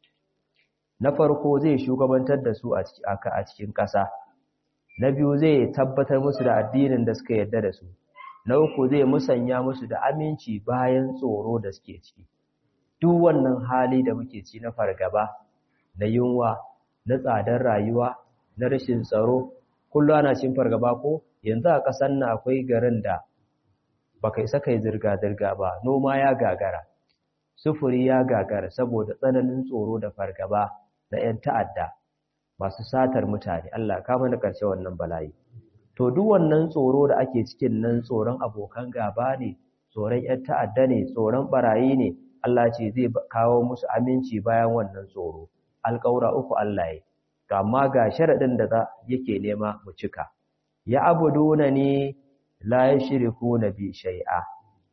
na farko zai shugabantar da su a cikin ƙasa na biyu zai tabbatar musu da addinin da suka yarda da su na uku zai musanya musu da aminci bayan tsoro da suke ciki duk wannan hali da muke ci na fargaba na yunwa na tsadar rayuwa na rashin tsaro kullum ana cin fargaba ko yanzu a ƙasar nan akwai garin da baka isa kai zirga-zirga ba noma ya gagara sufuri ya gagara saboda tsananin tsoro da fargaba na 'yan ta'adda masu satar mutane Allah ka mana ƙarshe wannan bala'i to duk wannan tsoro da ake cikin nan tsoron abokan gaba ne tsoron 'yan ta'adda ne tsoron barayi ne Allah ce zai kawo musu aminci bayan wannan tsoro alƙawura uku Allah ya to amma ga sharaɗin da za yake nema mu cika ya abuduna ni la yashriku bi shay'a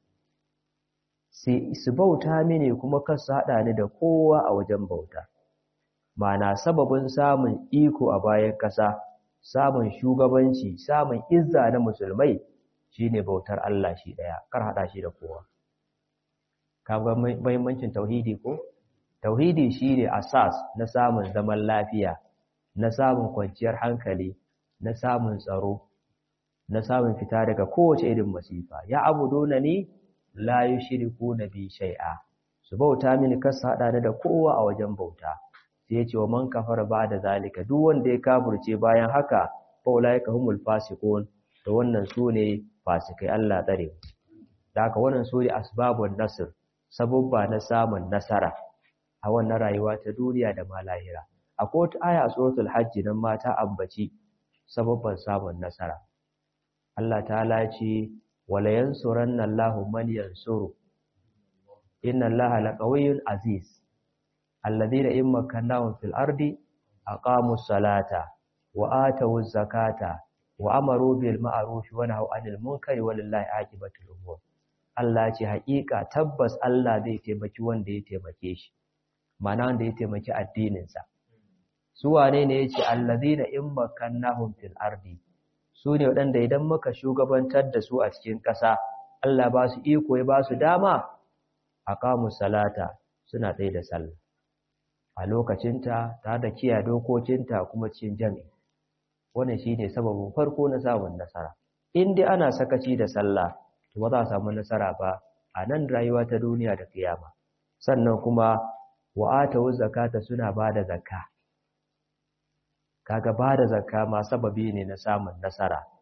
su bauta mini kuma kar su haɗa ni da kowa a wajen bauta mana sababin samun iko a bayan ƙasa samun shugabanci samun izza na musulmai shine bautar Allah shi ɗaya kar haɗa shi da kowa kaga muhimmancin tauhidi ko tauhidi shine asas na samun zaman lafiya na samun kwanciyar hankali na samun tsaro na samun fita daga kowace irin masifa ya abuduna ni la yushrikuna bi shay'a su bauta mini kasa hada ni da kowa a wajen bauta sai ya ce wa man kafara da zalika duk wanda ya kafirce bayan haka fa ulaika humul fasiqun to wannan sune fasikai Allah tsare da haka wannan sune asbabun nasr sababba na samun nasara a wannan rayuwa ta duniya da ma lahira akwai wata aya a suratul hajj nan mata ambaci sababban samun nasara Allah ta'ala ya ce wala yansuranna Allahu man yansuru inna Allaha laqawiyyun aziz alladhina in makkannahum fil ardi aqamus salata wa atawuz zakata wa amaru bil ma'ruf wa nahaw 'anil munkari walillahi aqibatul umur Allah ce haƙiƙa tabbas Allah zai taimaki wanda ya taimake shi mana wanda ya taimaki addinin sa su wane ne yace alladhina in makkannahum fil ardi su ne waɗanda idan muka shugabantar da su a cikin ƙasa Allah ba su iko ya ba su dama a kamun salata suna tsaye da sallah a lokacinta tare da kiyaye dokokinta kuma cikin jami'i wannan shi ne sababin farko na samun nasara in dai ana sakaci da sallah to ba za a samu nasara ba a nan rayuwa ta duniya da kiyama sannan kuma wa'ata zakata suna ba da zakka kaga ba da zakka ma sababi ne na samun nasara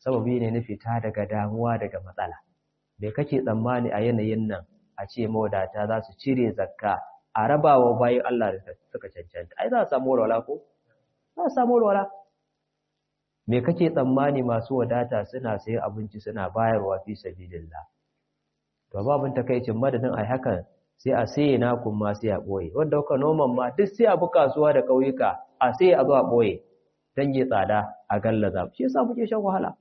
sababi ne na fita daga damuwa daga matsala bai kake tsammani a yanayin nan a ce mawadata za su cire zakka a rabawa bayan Allah da suka cancanta ai za a samu walwala ko za a samu walwala me kake tsammani masu wadata suna sayan abinci suna bayarwa fi sabilillah to babun takaicin madadin ai hakan sai a saye nakun ma sai a boye wanda kuka noman ma duk sai a bi kasuwa da kauyuka a sai a zo a boye dan yi tsada a gallaza shi yasa muke shan wahala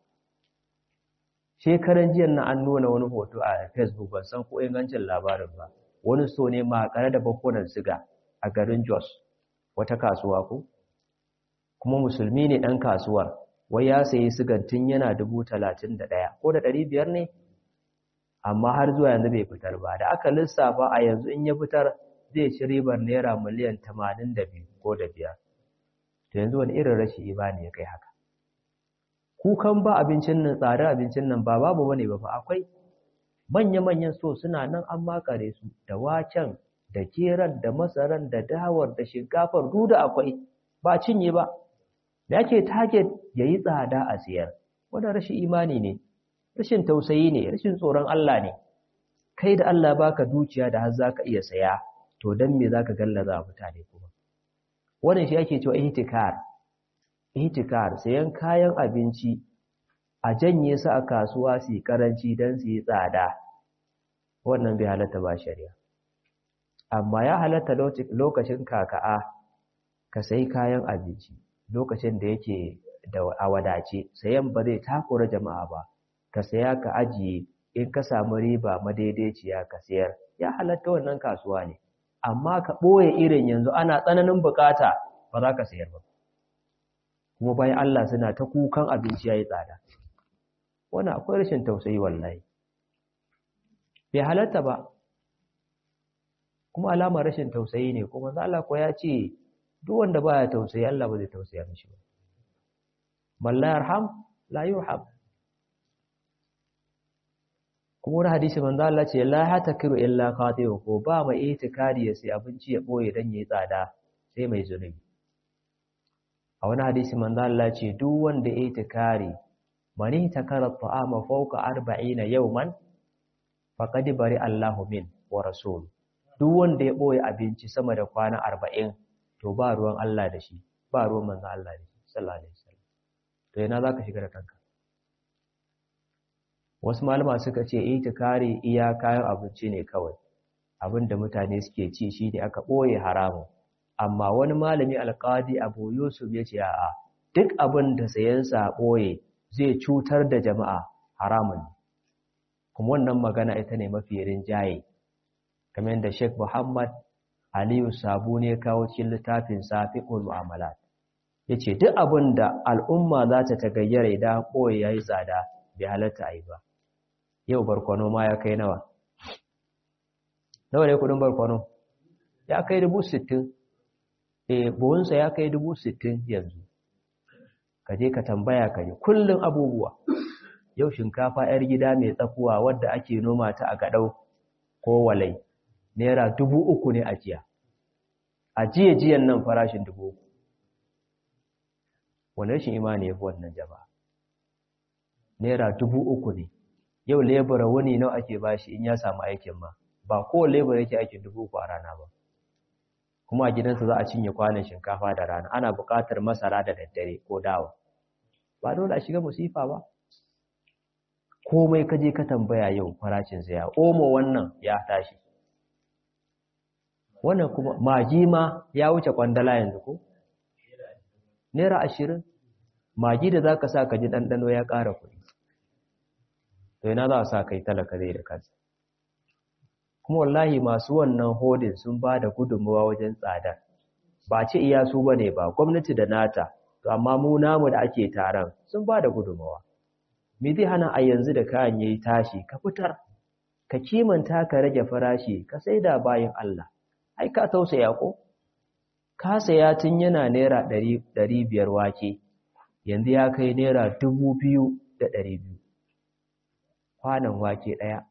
shekaran jiya na an nuna wani hoto a facebook ban san ko ingancin labarin ba wani so ne makare da bakunan siga a garin jos wata kasuwa ko kuma musulmi ne ɗan kasuwar wai ya sayi sigan tun yana dubu talatin da ɗaya ko da ɗari biyar ne amma har zuwa yanzu bai fitar ba da aka lissafa a yanzu in ya fitar zai ci ribar naira miliyan tamanin da biyu ko da biyar to yanzu wani irin rashi imani ya kai haka kukan ba abincin nan tsadar abincin nan ba babu bane ba akwai manya-manyan so suna nan an makare su da waken da keran da masaran da dawar da shinkafar duk da akwai ba cinye ba da yake target yayi tsada a siyar wannan rashin imani ne rashin tausayi ne rashin tsoron Allah ne kai da Allah baka dukiya da har zaka iya saya to dan me zaka gallaza mutane kuma wannan shi ake cewa ihtikar ihtikar sayan kayan abinci a janye su a kasuwa su karanci don su yi tsada wannan bai halatta ba shari'a amma ya halatta lokacin kaka'a ka sayi kayan abinci lokacin da yake da a wadace sayan ba zai takura jama'a ba ka saya ka ajiye in ka samu riba madaidaiciya ka sayar ya halatta wannan kasuwa ne amma ka ɓoye irin yanzu ana tsananin bukata ba za ka sayar ba kuma bayan Allah suna ta kukan abinci ya yi tsada wani akwai rashin tausayi wallahi bai halatta ba kuma alamar rashin tausayi ne kuma Allah ko ya ce duk wanda baya tausayi Allah ba zai tausaya mishi ba man la yarham la yurham kuma wani hadisi manzo Allah ce la hatakiru illa qati'u ko ba mai itikadi ya sai abinci ya boye dan yayi tsada sai mai zunubi a wani hadisi manzo Allah ce duk wanda ya itikari mani takara ta'ama fawqa 40 yawman faqad bari Allahu min wa rasul duk wanda ya boye abinci sama da kwana 40 to ba ruwan Allah da shi ba ruwan manzo Allah da shi sallallahu alaihi wasallam to yana zaka shiga da kanka wasu malama suka ce itikari iya kayan abinci ne kawai abinda mutane suke ci shi ne aka boye haramun amma wani malami alkadi abu yusuf ya ce a'a duk abin da sayansa ɓoye zai cutar da jama'a haramun kuma wannan magana ita ne mafi rinjaye kamar da sheikh muhammad aliyu sabu ne kawo cikin littafin safi'ul mu'amalat ya ce duk abin da al'umma za ta tagayyara idan ɓoye ya yi tsada bai halatta a yi ba yau barkwano ma ya kai nawa nawa ne kudin barkwano ya kai dubu sittin e buhunsa ya kai dubu sittin yanzu ka je ka tambaya ka ji kullum abubuwa yau shinkafa 'yar gida mai tsakuwa wadda ake noma ta a gaɗau ko walai naira dubu uku ne a jiya a jiya jiyan nan farashin dubu uku wani rashin imani ya fi wannan jama'a naira dubu uku ne yau lebura wani nawa ake bashi in ya samu aikin ma ba kowane lebura yake aikin dubu uku a rana ba kuma a gidansa za a cinye kwanan shinkafa da rana ana buƙatar masara da daddare ko dawa ba dole a shiga musifa ba komai kaje ka tambaya yau farashin sa ya omo wannan ya tashi wannan kuma magi ma ya wuce kwandala yanzu ko naira ashirin magi da zaka sa ka ji ɗanɗano ya ƙara kuɗi to ina za a sa kai talaka zai da kansa kuma wallahi masu wannan hodin sun ba da gudunmawa wajen tsada ba ce iya su ba ne ba gwamnati da nata to amma mu namu da ake taron sun ba da gudunmawa me zai hana a yanzu da kayan yayi tashi ka fitar ka kimanta ka rage farashi ka saida bayan Allah ai ka tausaya ko ka saya tun yana naira ɗari biyar wake yanzu ya kai naira dubu biyu da ɗari biyu kwanan wake ɗaya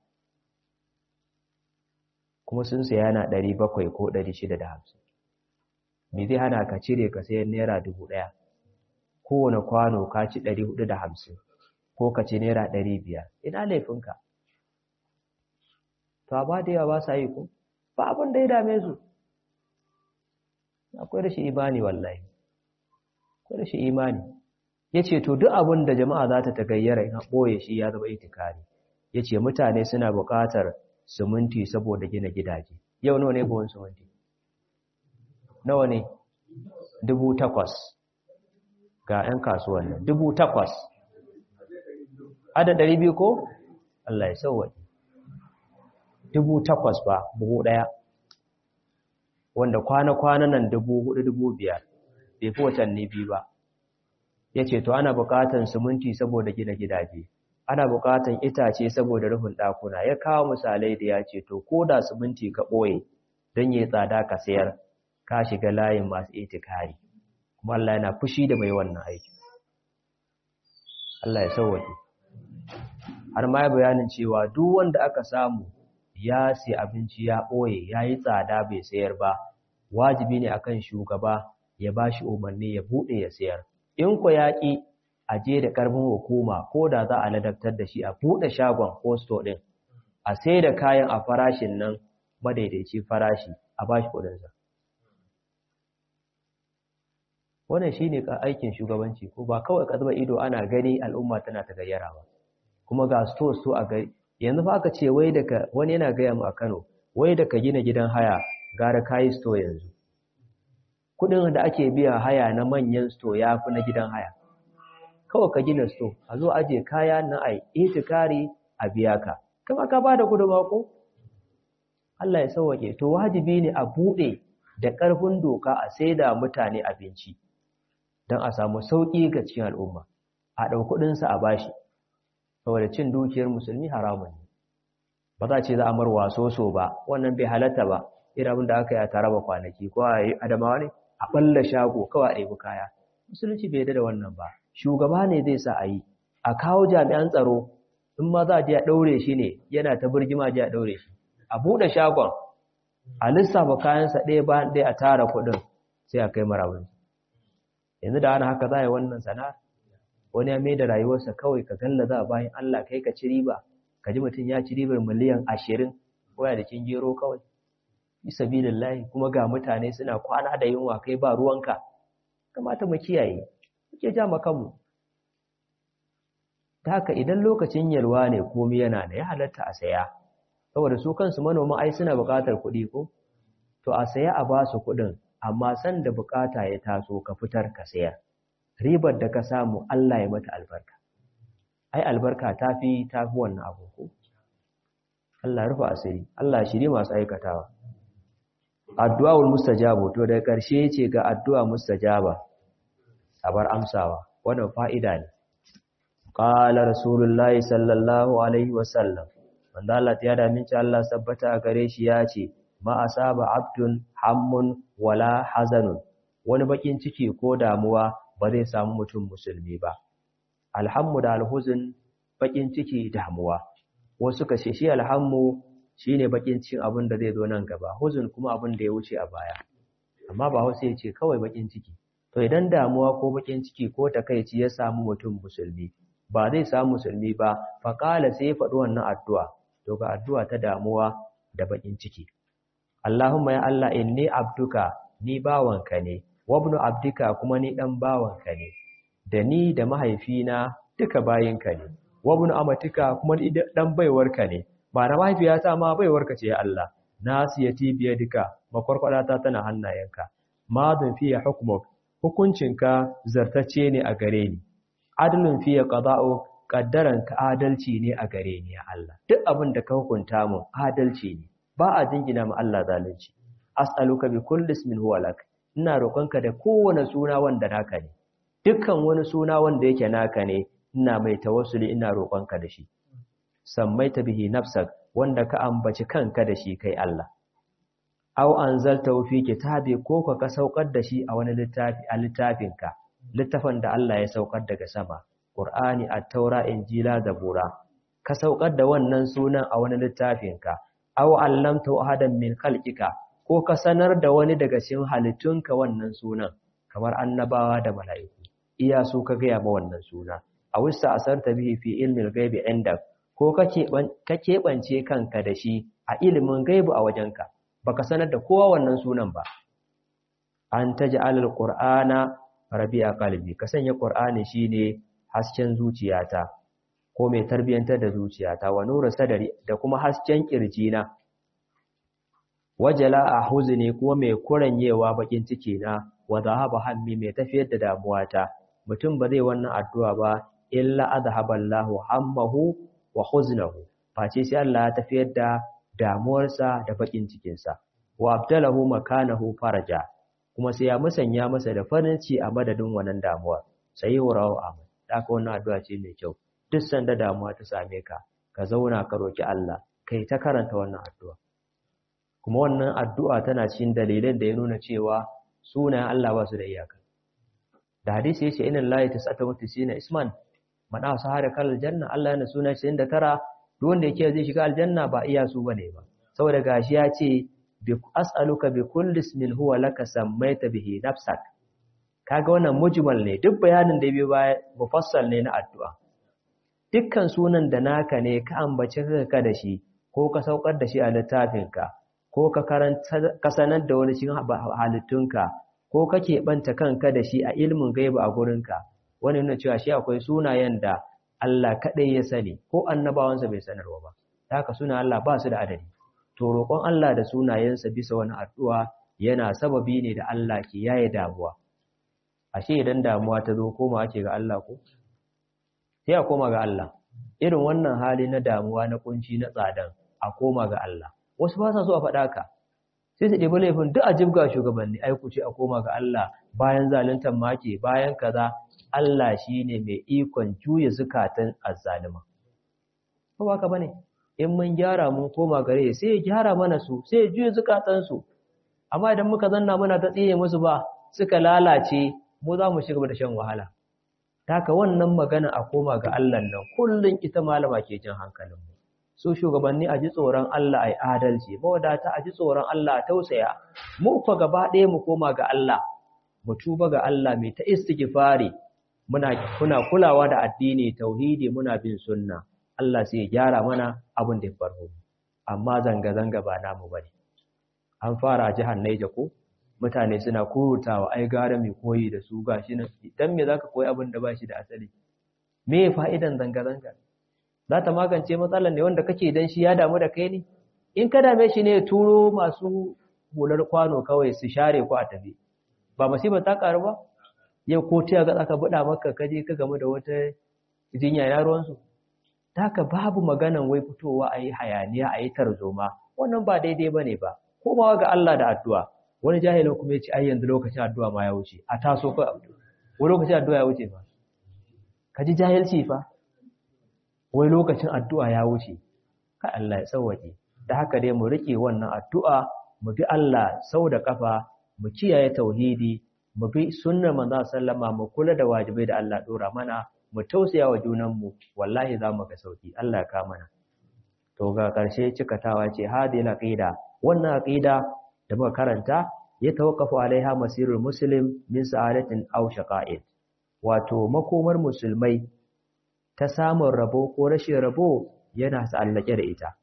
kuma sun saya yana ɗari bakwai ko ɗari shida da hamsin me zai hana ka cire ka sayan naira dubu ɗaya kowane kwano ka ci ɗari hudu da hamsin ko ka ce naira ɗari biyar ina laifinka to amma da yawa ba sa yi ko ba abin da ya dame su akwai rashin imani wallahi akwai rashin imani ya ce to duk abin da jama'a za ta tagayyara in ɓoye shi ya zama itikari ya ce mutane suna buƙatar siminti saboda gina gidaje yau nawa ne buhun siminti nawa ne dubu takwas ga 'yan kasuwan nan dubu takwas ada ɗari biyu ko Allah ya sauwaƙi dubu takwas ba buhu ɗaya wanda kwana-kwana nan dubu hudu dubu biyar bai fi watanni biyu ba ya ce to ana buƙatan siminti saboda gina gidaje ana buƙatan itace saboda rufin ɗakuna ya kawo misalai da ya ce to ko da siminti ka ɓoye don yi tsada ka sayar ka shiga layin masu itikari kuma Allah yana fushi da mai wannan aiki Allah ya sauwaƙe har ma ya bayanin cewa duk wanda aka samu ya sai abinci ya ɓoye ya yi tsada bai sayar ba wajibi ne akan shugaba ya ba shi umarni ya buɗe ya sayar in ku yaƙi a je da ƙarfin hukuma ko da za a ladabtar da shi a buɗe shagon ko sto ɗin a sai da kayan a farashin nan madaidaici farashi a ba shi kuɗinsa wannan shi ne aikin shugabanci ko ba kawai ka zuba ido ana gani al'umma tana ta gayyara ba kuma ga sto sto a gari yanzu fa aka ce wai daga wani yana gaya mu a Kano wai daga gina gidan haya gara kayi sto yanzu kudin da ake biya haya na manyan sto ya fi na gidan haya kawai ka gina sto a zo aje kaya na ai itikari a biya ka kama ka bada kudin mako Allah ya sauwake to wajibi ne a bude da ƙarfin doka a saida mutane abinci don a samu sauƙi ga cikin al'umma a ɗau kuɗinsa a bashi saboda cin dukiyar musulmi haramun ne ba za ce za a marwa soso ba wannan bai halatta ba irin da aka yi a tare ba kwanaki ko a yi adamawa ne a ɓalla shago kawai a ɗebi kaya musulunci bai da wannan ba shugaba ne zai sa a yi a kawo jami'an tsaro in ma za a je a ɗaure shi ne yana ta birgima je a ɗaure shi a buɗe shagon a lissafa kayansa ɗaya bayan ɗaya a tara kuɗin sai a kai marabin yanzu da ana haka za a yi wannan sana'ar wani ya mai da rayuwarsa kawai ka galla za a bayan Allah kai ka ci riba ka ji mutum ya ci ribar miliyan ashirin waya da kin gero kawai bisa layi kuma ga mutane suna kwana da yunwa kai ba ruwanka kamata mu kiyaye muke ja kanmu ta haka idan lokacin yalwa ne komai yana da ya halatta a saya saboda su kansu manoman ai suna buƙatar kuɗi ko to a saya a ba su kuɗin amma san da buƙata ya taso ka fitar ka sayar ribar da ka samu Allah ya mata albarka ai albarka ta fi ta fi wannan abu ko Allah rufa asiri Allah shiri masu aikatawa addu'aul mustajabu to da ƙarshe ce ga addu'a mustajaba sabar amsawa wannan fa'ida ne qala rasulullahi sallallahu alaihi wasallam wanda Allah ya da minci Allah sabbata a gare shi ya ce ma asaba abdun hammun wala hazanun wani bakin ciki ko damuwa ba zai samu mutum musulmi ba alhammu da alhuzun bakin ciki damuwa wasu ka shi alhammu shine bakin cikin abin da zai zo nan gaba huzun kuma abin da ya wuce a baya amma ba wasu ya ce kawai bakin ciki to idan damuwa ko bakin ciki ko takaici ya samu mutum musulmi ba zai samu musulmi ba faƙala sai ya faɗi wannan addu'a to ga addu'a ta damuwa da bakin ciki Allahumma ya Allah inni abduka ni bawanka ne wabnu abdika kuma ni dan bawanka ne da ni da mahaifina duka bayinka ne wabnu amatika kuma ni dan baiwarka ne ba na mahaifiyata ma baiwarka ce ya Allah nasiyati biyadika makwarkwadata tana hannayenka madun fiye hukmuk hukuncinka zartacce ne a gare ni adalun fiye qada'u kaddaranka adalci ne a gare ni ya Allah duk abin da ka hukunta mu adalci ne ba a jingina ma Allah zalunci as'aluka bi kulli ismin huwa lak ina roƙonka da kowane suna wanda naka ne dukkan wani suna wanda yake naka ne ina mai tawassuli ina roƙonka da shi sammaita bihi nafsak wanda ka ambaci kanka da shi kai Allah aw anzaltahu fi kitabi ko ka saukar da shi a wani littafi a littafinka littafin da Allah ya saukar daga sama Qur'ani at-Taura Injila Zabura ka saukar da wannan sunan a wani littafinka aw allamtu ahadan min khalqika ko ka sanar da wani daga cikin halittunka wannan sunan kamar annabawa da mala'iku iya su ka gaya ma wannan suna a wista asarta bihi fi ilmin gaibi inda ko ka keɓance kanka da shi a ilimin gaibu a wajenka baka sanar da kowa wannan sunan ba an ta ji alal ƙur'ana rabi a kalbi ka sanya ƙur'ani shine hasken zuciyata ko mai tarbiyyantar da zuciyata wa nura sadari da kuma hasken ƙirjina wajala a huzni kuma mai kuranyewa bakin ciki na wa zahaba hammi mai tafiyar da damuwata mutum ba zai wannan addu'a ba illa azhaba Allahu hammahu wa huznahu face sai Allah ya tafiyar da damuwarsa da bakin cikinsa wa abdalahu makanahu faraja kuma sai ya musanya masa da farin ci a madadin wannan damuwa sai wurawo amin haka wannan addu'a ce mai kyau duk sanda damuwa ta same ka ka zauna ka roki Allah kai ta karanta wannan addu'a kuma wannan addu'a tana cikin dalilan da ya nuna cewa sunayen Allah ba su da iyaka da hadisi yace inna lillahi tis'ata wa tis'ina isman man asahara kal janna Allah yana suna 99 duk wanda yake zai shiga aljanna ba iya su bane ba saboda gashi ya ce bi as'aluka bi kulli ismin huwa laka sammaita bihi nafsak kaga wannan mujmal ne duk bayanin da bai baya mufassal ne na addu'a dukkan sunan da naka ne ka ambace ka da shi ko ka saukar da shi a littafinka ko ka karanta ka sanar da wani cikin halittunka ko kake banta kanka da shi a ilmin gaiba a gurinka wani nuna cewa shi akwai sunayen da Allah kaɗai ya sani ko annabawansa bai sanarwa ba ta haka suna Allah ba su da adadi to roƙon Allah da sunayensa bisa wani addu'a yana sababi ne da Allah ke yaye damuwa ashe idan damuwa ta zo koma ake ga Allah ko sai a koma ga Allah irin wannan hali na damuwa na kunci na tsadan a koma ga Allah wasu ba sa so a faɗa ka sai su ɗebi laifin duk a jibga shugabanni ai ku ce a koma ga Allah bayan zaluntar make bayan kaza Allah shine mai ikon juya zukatan azzalima ko ba ka bane in mun gyara mun koma gare sai ya gyara mana su sai ya juya zukatan su amma idan muka zanna muna ta tsiye musu ba suka lalace mu za mu shiga da shan wahala taka wannan magana a koma ga Allah nan kullun ita malama ke jin hankalin mu su shugabanni a ji tsoron Allah ai adalci mawadata a ji tsoron Allah tausaya mu fa gaba ɗaya mu koma ga Allah mu tuba ga Allah mai ta istighfari muna kuna kulawa da addini tauhidi muna bin sunna Allah sai ya gyara mana abin da ya farko amma zanga zanga ba namu bane an fara a jihar Niger ko mutane suna kurutawa ai gara mai koyi da su gashi nan dan me zaka koyi abin da bashi da asali me fa'idan zanga zanga za ta magance matsalar ne wanda kake dan shi ya damu da kai ne in ka dame shi ne turo masu hular kwano kawai su share ku a tafi ba musibar ta karu ba yau ko ta ga aka buɗa maka kaje ka gamu da wata jinya na ruwansu haka babu maganan wai fitowa a yi hayaniya a yi tarzoma wannan ba daidai ba ne ba komawa ga Allah da addu'a wani jahilin kuma ya ce ai yanzu lokacin addu'a ma ya wuce a taso ko wani lokacin addu'a ya wuce ba ka ji jahilci fa wai lokacin addu'a ya wuce ka Allah ya tsawwaje da haka dai mu rike wannan addu'a mu bi Allah sau da kafa mu kiyaye tauhidi mu bi sunnar manzo sallama mu kula da wajibai da Allah dora mana mu tausaya wa junanmu wallahi za mu ga sauki Allah ya ka mana to ga karshe cikatawa ce hadhihi aqida wannan aqida da muka karanta ya tawakkafu alaiha masirul muslim min sa'adatin aw shaqa'in wato makomar musulmai ta samun rabo ko rashin rabo yana sa'allake da ita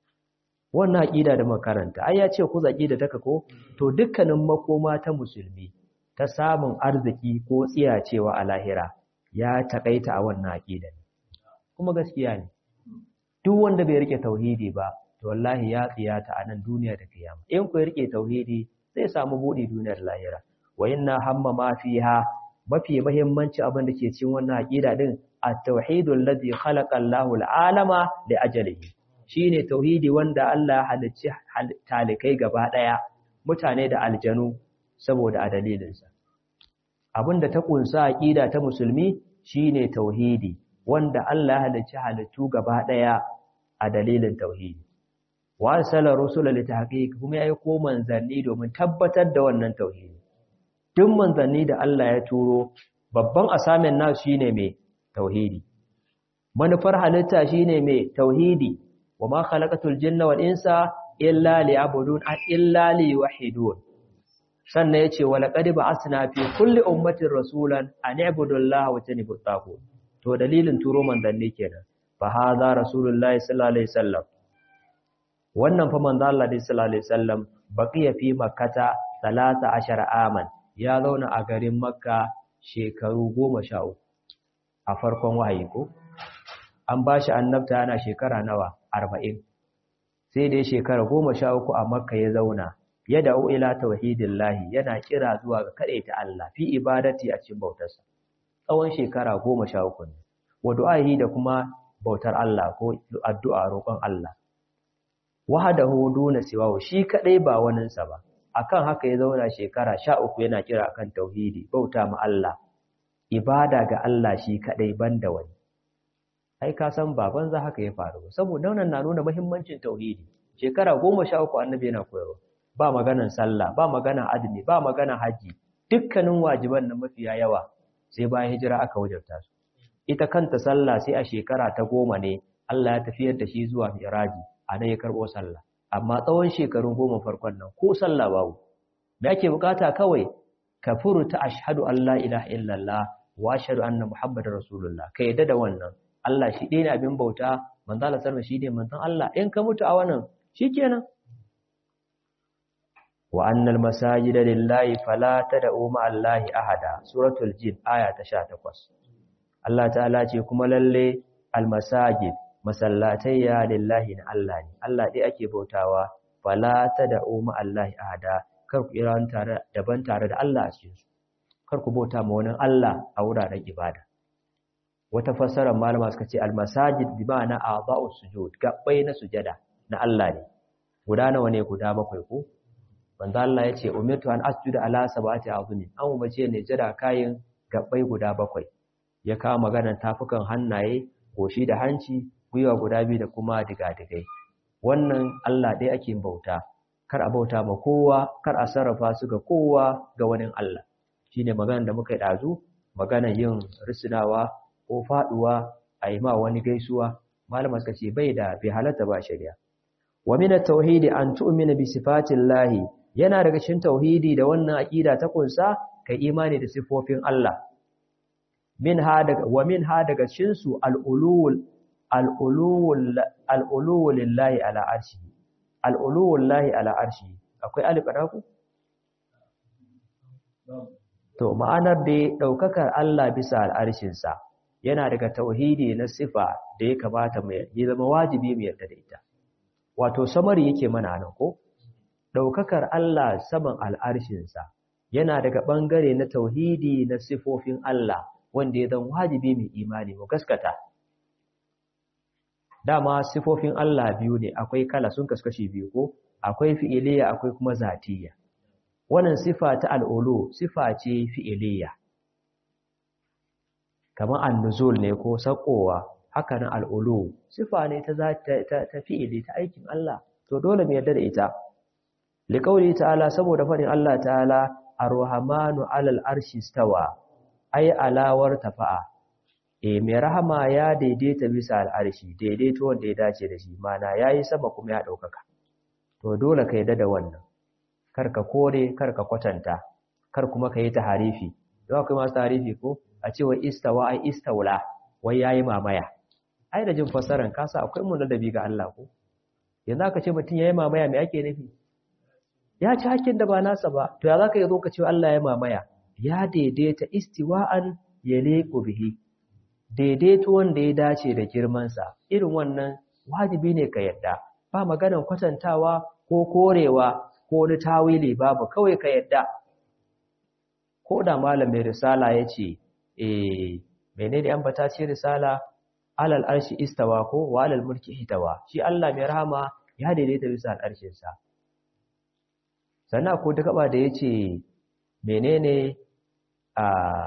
wannan aqida da muka karanta ai ya ce ku zaki da taka ko to dukkanin makoma ta musulmi ta samun arziki ko tsiyacewa a lahira ya takaita a wannan aqida kuma gaskiya ne duk wanda bai rike tauhidi ba to wallahi ya tsiyata a nan duniya da kiyama in ku rike tauhidi zai samu buɗe duniyar lahira wa inna hamma ma fiha mafi muhimmanci abin da ke cikin wannan aqida din at-tauhidul ladhi khalaqa Allahu al-alama li ajalihi shine tauhidi wanda Allah ya halicci talikai gaba daya mutane da aljanu saboda a dalilinsa abinda ta kunsa aqida ta musulmi shine tauhidi wanda Allah ya halicci halittu gaba daya a dalilin tauhidi wa arsala rusula li tahqiq kuma yayi ko manzanni domin tabbatar da wannan tauhidi duk manzanni da Allah ya turo babban asamin nasu shine mai tauhidi manufar halitta shine mai tauhidi wa ma khalaqatul jinna wal insa illa liya'budun illa liyuwahhidun sannan yace wa laqad ba'athna fi kulli ummatin rasulan an i'budu allaha wa tanibut taghut to dalilin turo manzanni kenan fa hadha rasulullahi sallallahu alaihi wasallam wannan fa manzo Allah sallallahu alaihi wasallam baqiya fi makkata 13 aman ya zauna a garin makka shekaru 13 a farkon wahayi ko an bashi annabta yana shekara nawa 40 sai dai shekara 13 a makka ya zauna ya da'u ila tauhidillahi yana kira zuwa ga ta Allah fi ibadati a cikin bautarsa tsawon shekara 13 ne wa du'ahi da kuma bautar Allah ko addu'a roƙon Allah wahadahu duna siwahu shi kadai ba waninsa ba akan haka ya zauna shekara 13 yana kira akan tauhidi bauta ma Allah ibada ga Allah shi kadai banda wani ai ka san baban za haka ya faru saboda wannan na nuna muhimmancin tauhidi shekara 13 annabi yana koyarwa ba maganan sallah ba maganan azumi ba maganan haji dukkanin wajiban nan mafiya yawa sai bayan hijira aka wajabta su ita kanta sallah sai a shekara ta goma ne Allah ya tafiyar da shi zuwa miraji a nan ya karɓo sallah amma tsawon shekarun goma farkon nan ko sallah babu me ake bukata kawai ka furta ashhadu an la ilaha illallah wa ashhadu anna muhammadar rasulullah ka yadda da wannan Allah shi ɗaya ne abin bauta manzo Allah sallallahu shi ne manzon Allah in ka mutu a wannan shikenan wa annal masajida lillahi fala tad'u ma allahi ahada suratul jin aya ta 18 Allah ta'ala ce kuma lalle almasajid masallatayya lillahi na Allah ne Allah dai ake bautawa fala tad'u ma allahi ahada kar ku iran tare daban tare da Allah a cikin su kar ku bauta ma wani Allah a wuraren ibada wata fassarar malama suka ce almasajid bi ma'ana a'dha'us sujud gabbai na sujada na Allah ne guda nawa ne guda bakwai ko manzo Allah yace umirtu an asjuda ala sab'ati azumin an umarce ne jira kayin gabbai guda bakwai ya kawo maganar tafukan hannaye goshi da hanci gwiwa guda biyu da kuma digadigai wannan Allah dai ake bauta kar a bauta ma kowa kar a sarrafa su ga kowa ga wani Allah shine maganar da muka yi dazu maganar yin risinawa ko faduwa a yi ma wani gaisuwa malama suka ce bai da bai halatta ba shari'a wa min at-tauhid an tu'mina bi sifatillahi yana daga cikin tauhidi da wannan aqida ta kunsa kai imani da sifofin Allah min ha daga wa min ha daga cikin su al-ulul al-ulul al-ulul lillahi ala arshi al-ulul lillahi ala arshi akwai alif ku to ma'anar da daukakar Allah bisa al-arshin sa yana daga tauhidi na sifa da ya kamata mu yi zama wajibi mu yarda da ita wato samari yake mana nan ko daukakar Allah saman al'arshinsa yana daga bangare na tauhidi na sifofin Allah wanda ya zan wajibi mai imani mu gaskata dama sifofin Allah biyu ne akwai kala sun kaskashi biyu ko akwai fi'iliya akwai kuma zatiyya wannan sifa ta al'ulu sifa ce fi'iliya kamar annuzul ne ko sakowa haka nan al'ulu sifa ne ta ta fi'ili ta aikin Allah to dole mu yarda da ita liqauli ta'ala saboda fadin Allah ta'ala ar-rahmanu 'alal arshi stawa ai alawar tafa'a e mai rahama ya daidaita bisa al'arshi daidaito wanda ya dace da shi mana yayi sama kuma ya daukaka to dole ka yarda da wannan kar ka kore kar ka kwatanta kar kuma ka yi taharifi don akwai masu taharifi ko a ce wa istawa ai istawla wai yayi mamaya ai da jin fassaran kasa akwai mun ladabi ga Allah ko yanzu aka ce mutum yayi mamaya me ake nufi ya ci hakkin da ba nasa ba to ya zaka yi zo ka ce Allah ya mamaya ya daidaita istiwa'an yaliqu bihi daidaito wanda ya dace da girman sa irin wannan wajibi ne ka yadda ba maganar kwatantawa ko korewa ko wani tawili babu kawai ka yadda ko da malamin risala yace eh menene an bata ce risala alal arshi istawa ko wa alal mulki hitawa shi Allah mai rahama ya daidaita bisa al'arshin sa sannan ko ta gaba da yace menene a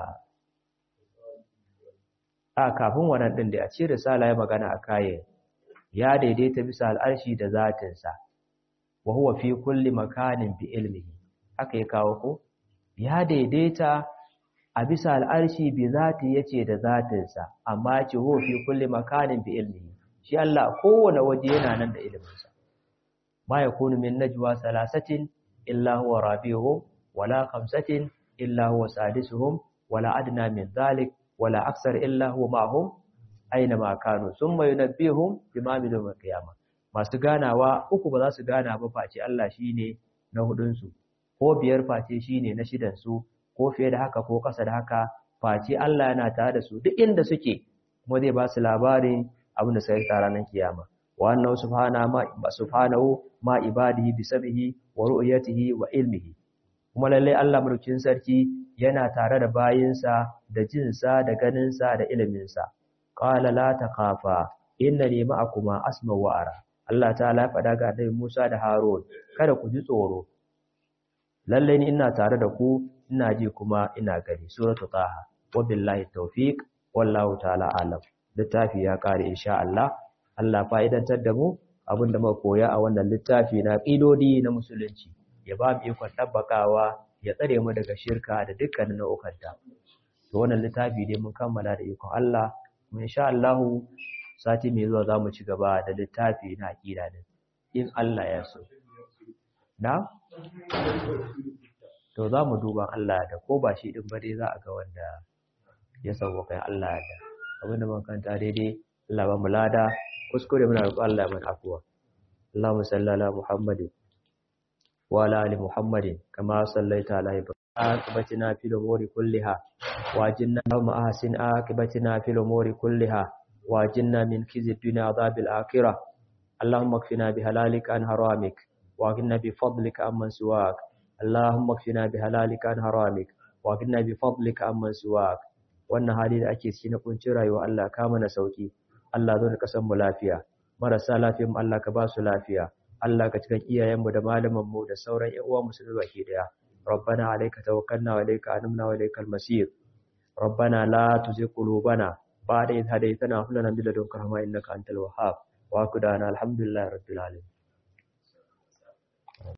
a kafin wannan din da a ce risala ya magana a kayan ya daidaita bisa al'arshi da zatin sa wa huwa fi kulli makanin bi ilmihi haka ya kawo ko ya daidaita a bisa al'arshi bi zati yace da zatinsa amma ce huwa fi kulli makanin bi ilmihi shi Allah kowane waje yana nan da iliminsa ma yakunu min najwa salasatin illa huwa rabi'uhum wala khamsatin illa huwa sadisuhum wala adna min dhalik wala aksar illa huwa ma'hum aina ma kanu thumma yunabbihum bima amilu qiyamah masu ganawa uku ba za su gana ba face Allah shine na hudun su ko biyar face shine na shidan su ko fiye da haka ko ƙasa da haka face Allah yana tare da su duk inda suke kuma zai ba su labarin abin da sai ta ranar kiyama wa annahu subhana ma subhanahu ma ibadihi bi sab'ihi wa ru'yatihi wa ilmihi kuma lalle Allah mulkin sarki yana tare da bayinsa da jinsa da ganinsa da iliminsa qala la taqafa innani ma'akuma asma'u wa ara Allah ta'ala ya faɗa ga Annabi Musa da Harun kada ku ji tsoro lalle ni ina tare da ku ina ji kuma ina gani suratu taha wa billahi tawfiq wallahu ta'ala alam littafi ya kare insha Allah Allah fa'idantar da mu abinda muka koya a wannan littafi na qidodi na musulunci ya ba mu ikon tabbakawa ya tsare mu daga shirka da dukkanin nau'ukanta to wannan littafi dai mun kammala da ikon Allah kuma insha Allah sati mai zuwa zamu ci gaba da littafi na aqida din in Allah ya so na to za mu duba Allah da ko ba shi din ba dai za a ga wanda ya sauko kai Allah da abin da kanta daidai Allah ba mu lada kuskure muna roƙon Allah mana afuwa Allahumma salli ala Muhammadin wa ala ali Muhammadin kama sallaita ala Ibrahim aqibatina fil umuri kulliha wajinna ma ahsin aqibatina fil umuri kulliha wajinna min khizi dunya adhabil akhirah Allahumma kfina bihalalika an haramik wa qina bi fadlika amman siwak اللهم اكفنا بحلالك عن حرامك واغننا بفضلك عمن سواك wannan hali da ake ciki na kuncin rayuwa Allah ka mana sauki Allah zo da kasan mu lafiya marasa lafiyar mu Allah ka ba su lafiya Allah ka cikin iyayen mu da malaman mu da sauran ƴan uwa musulmi baki daya rabbana alayka tawakkalna wa ilayka anumna wa ilaykal masir rabbana la tuzigh qulubana ba'da idh hadaytana wa hab lana min ladunka rahma innaka antal wahhab wa qudana alhamdulillahi rabbil alamin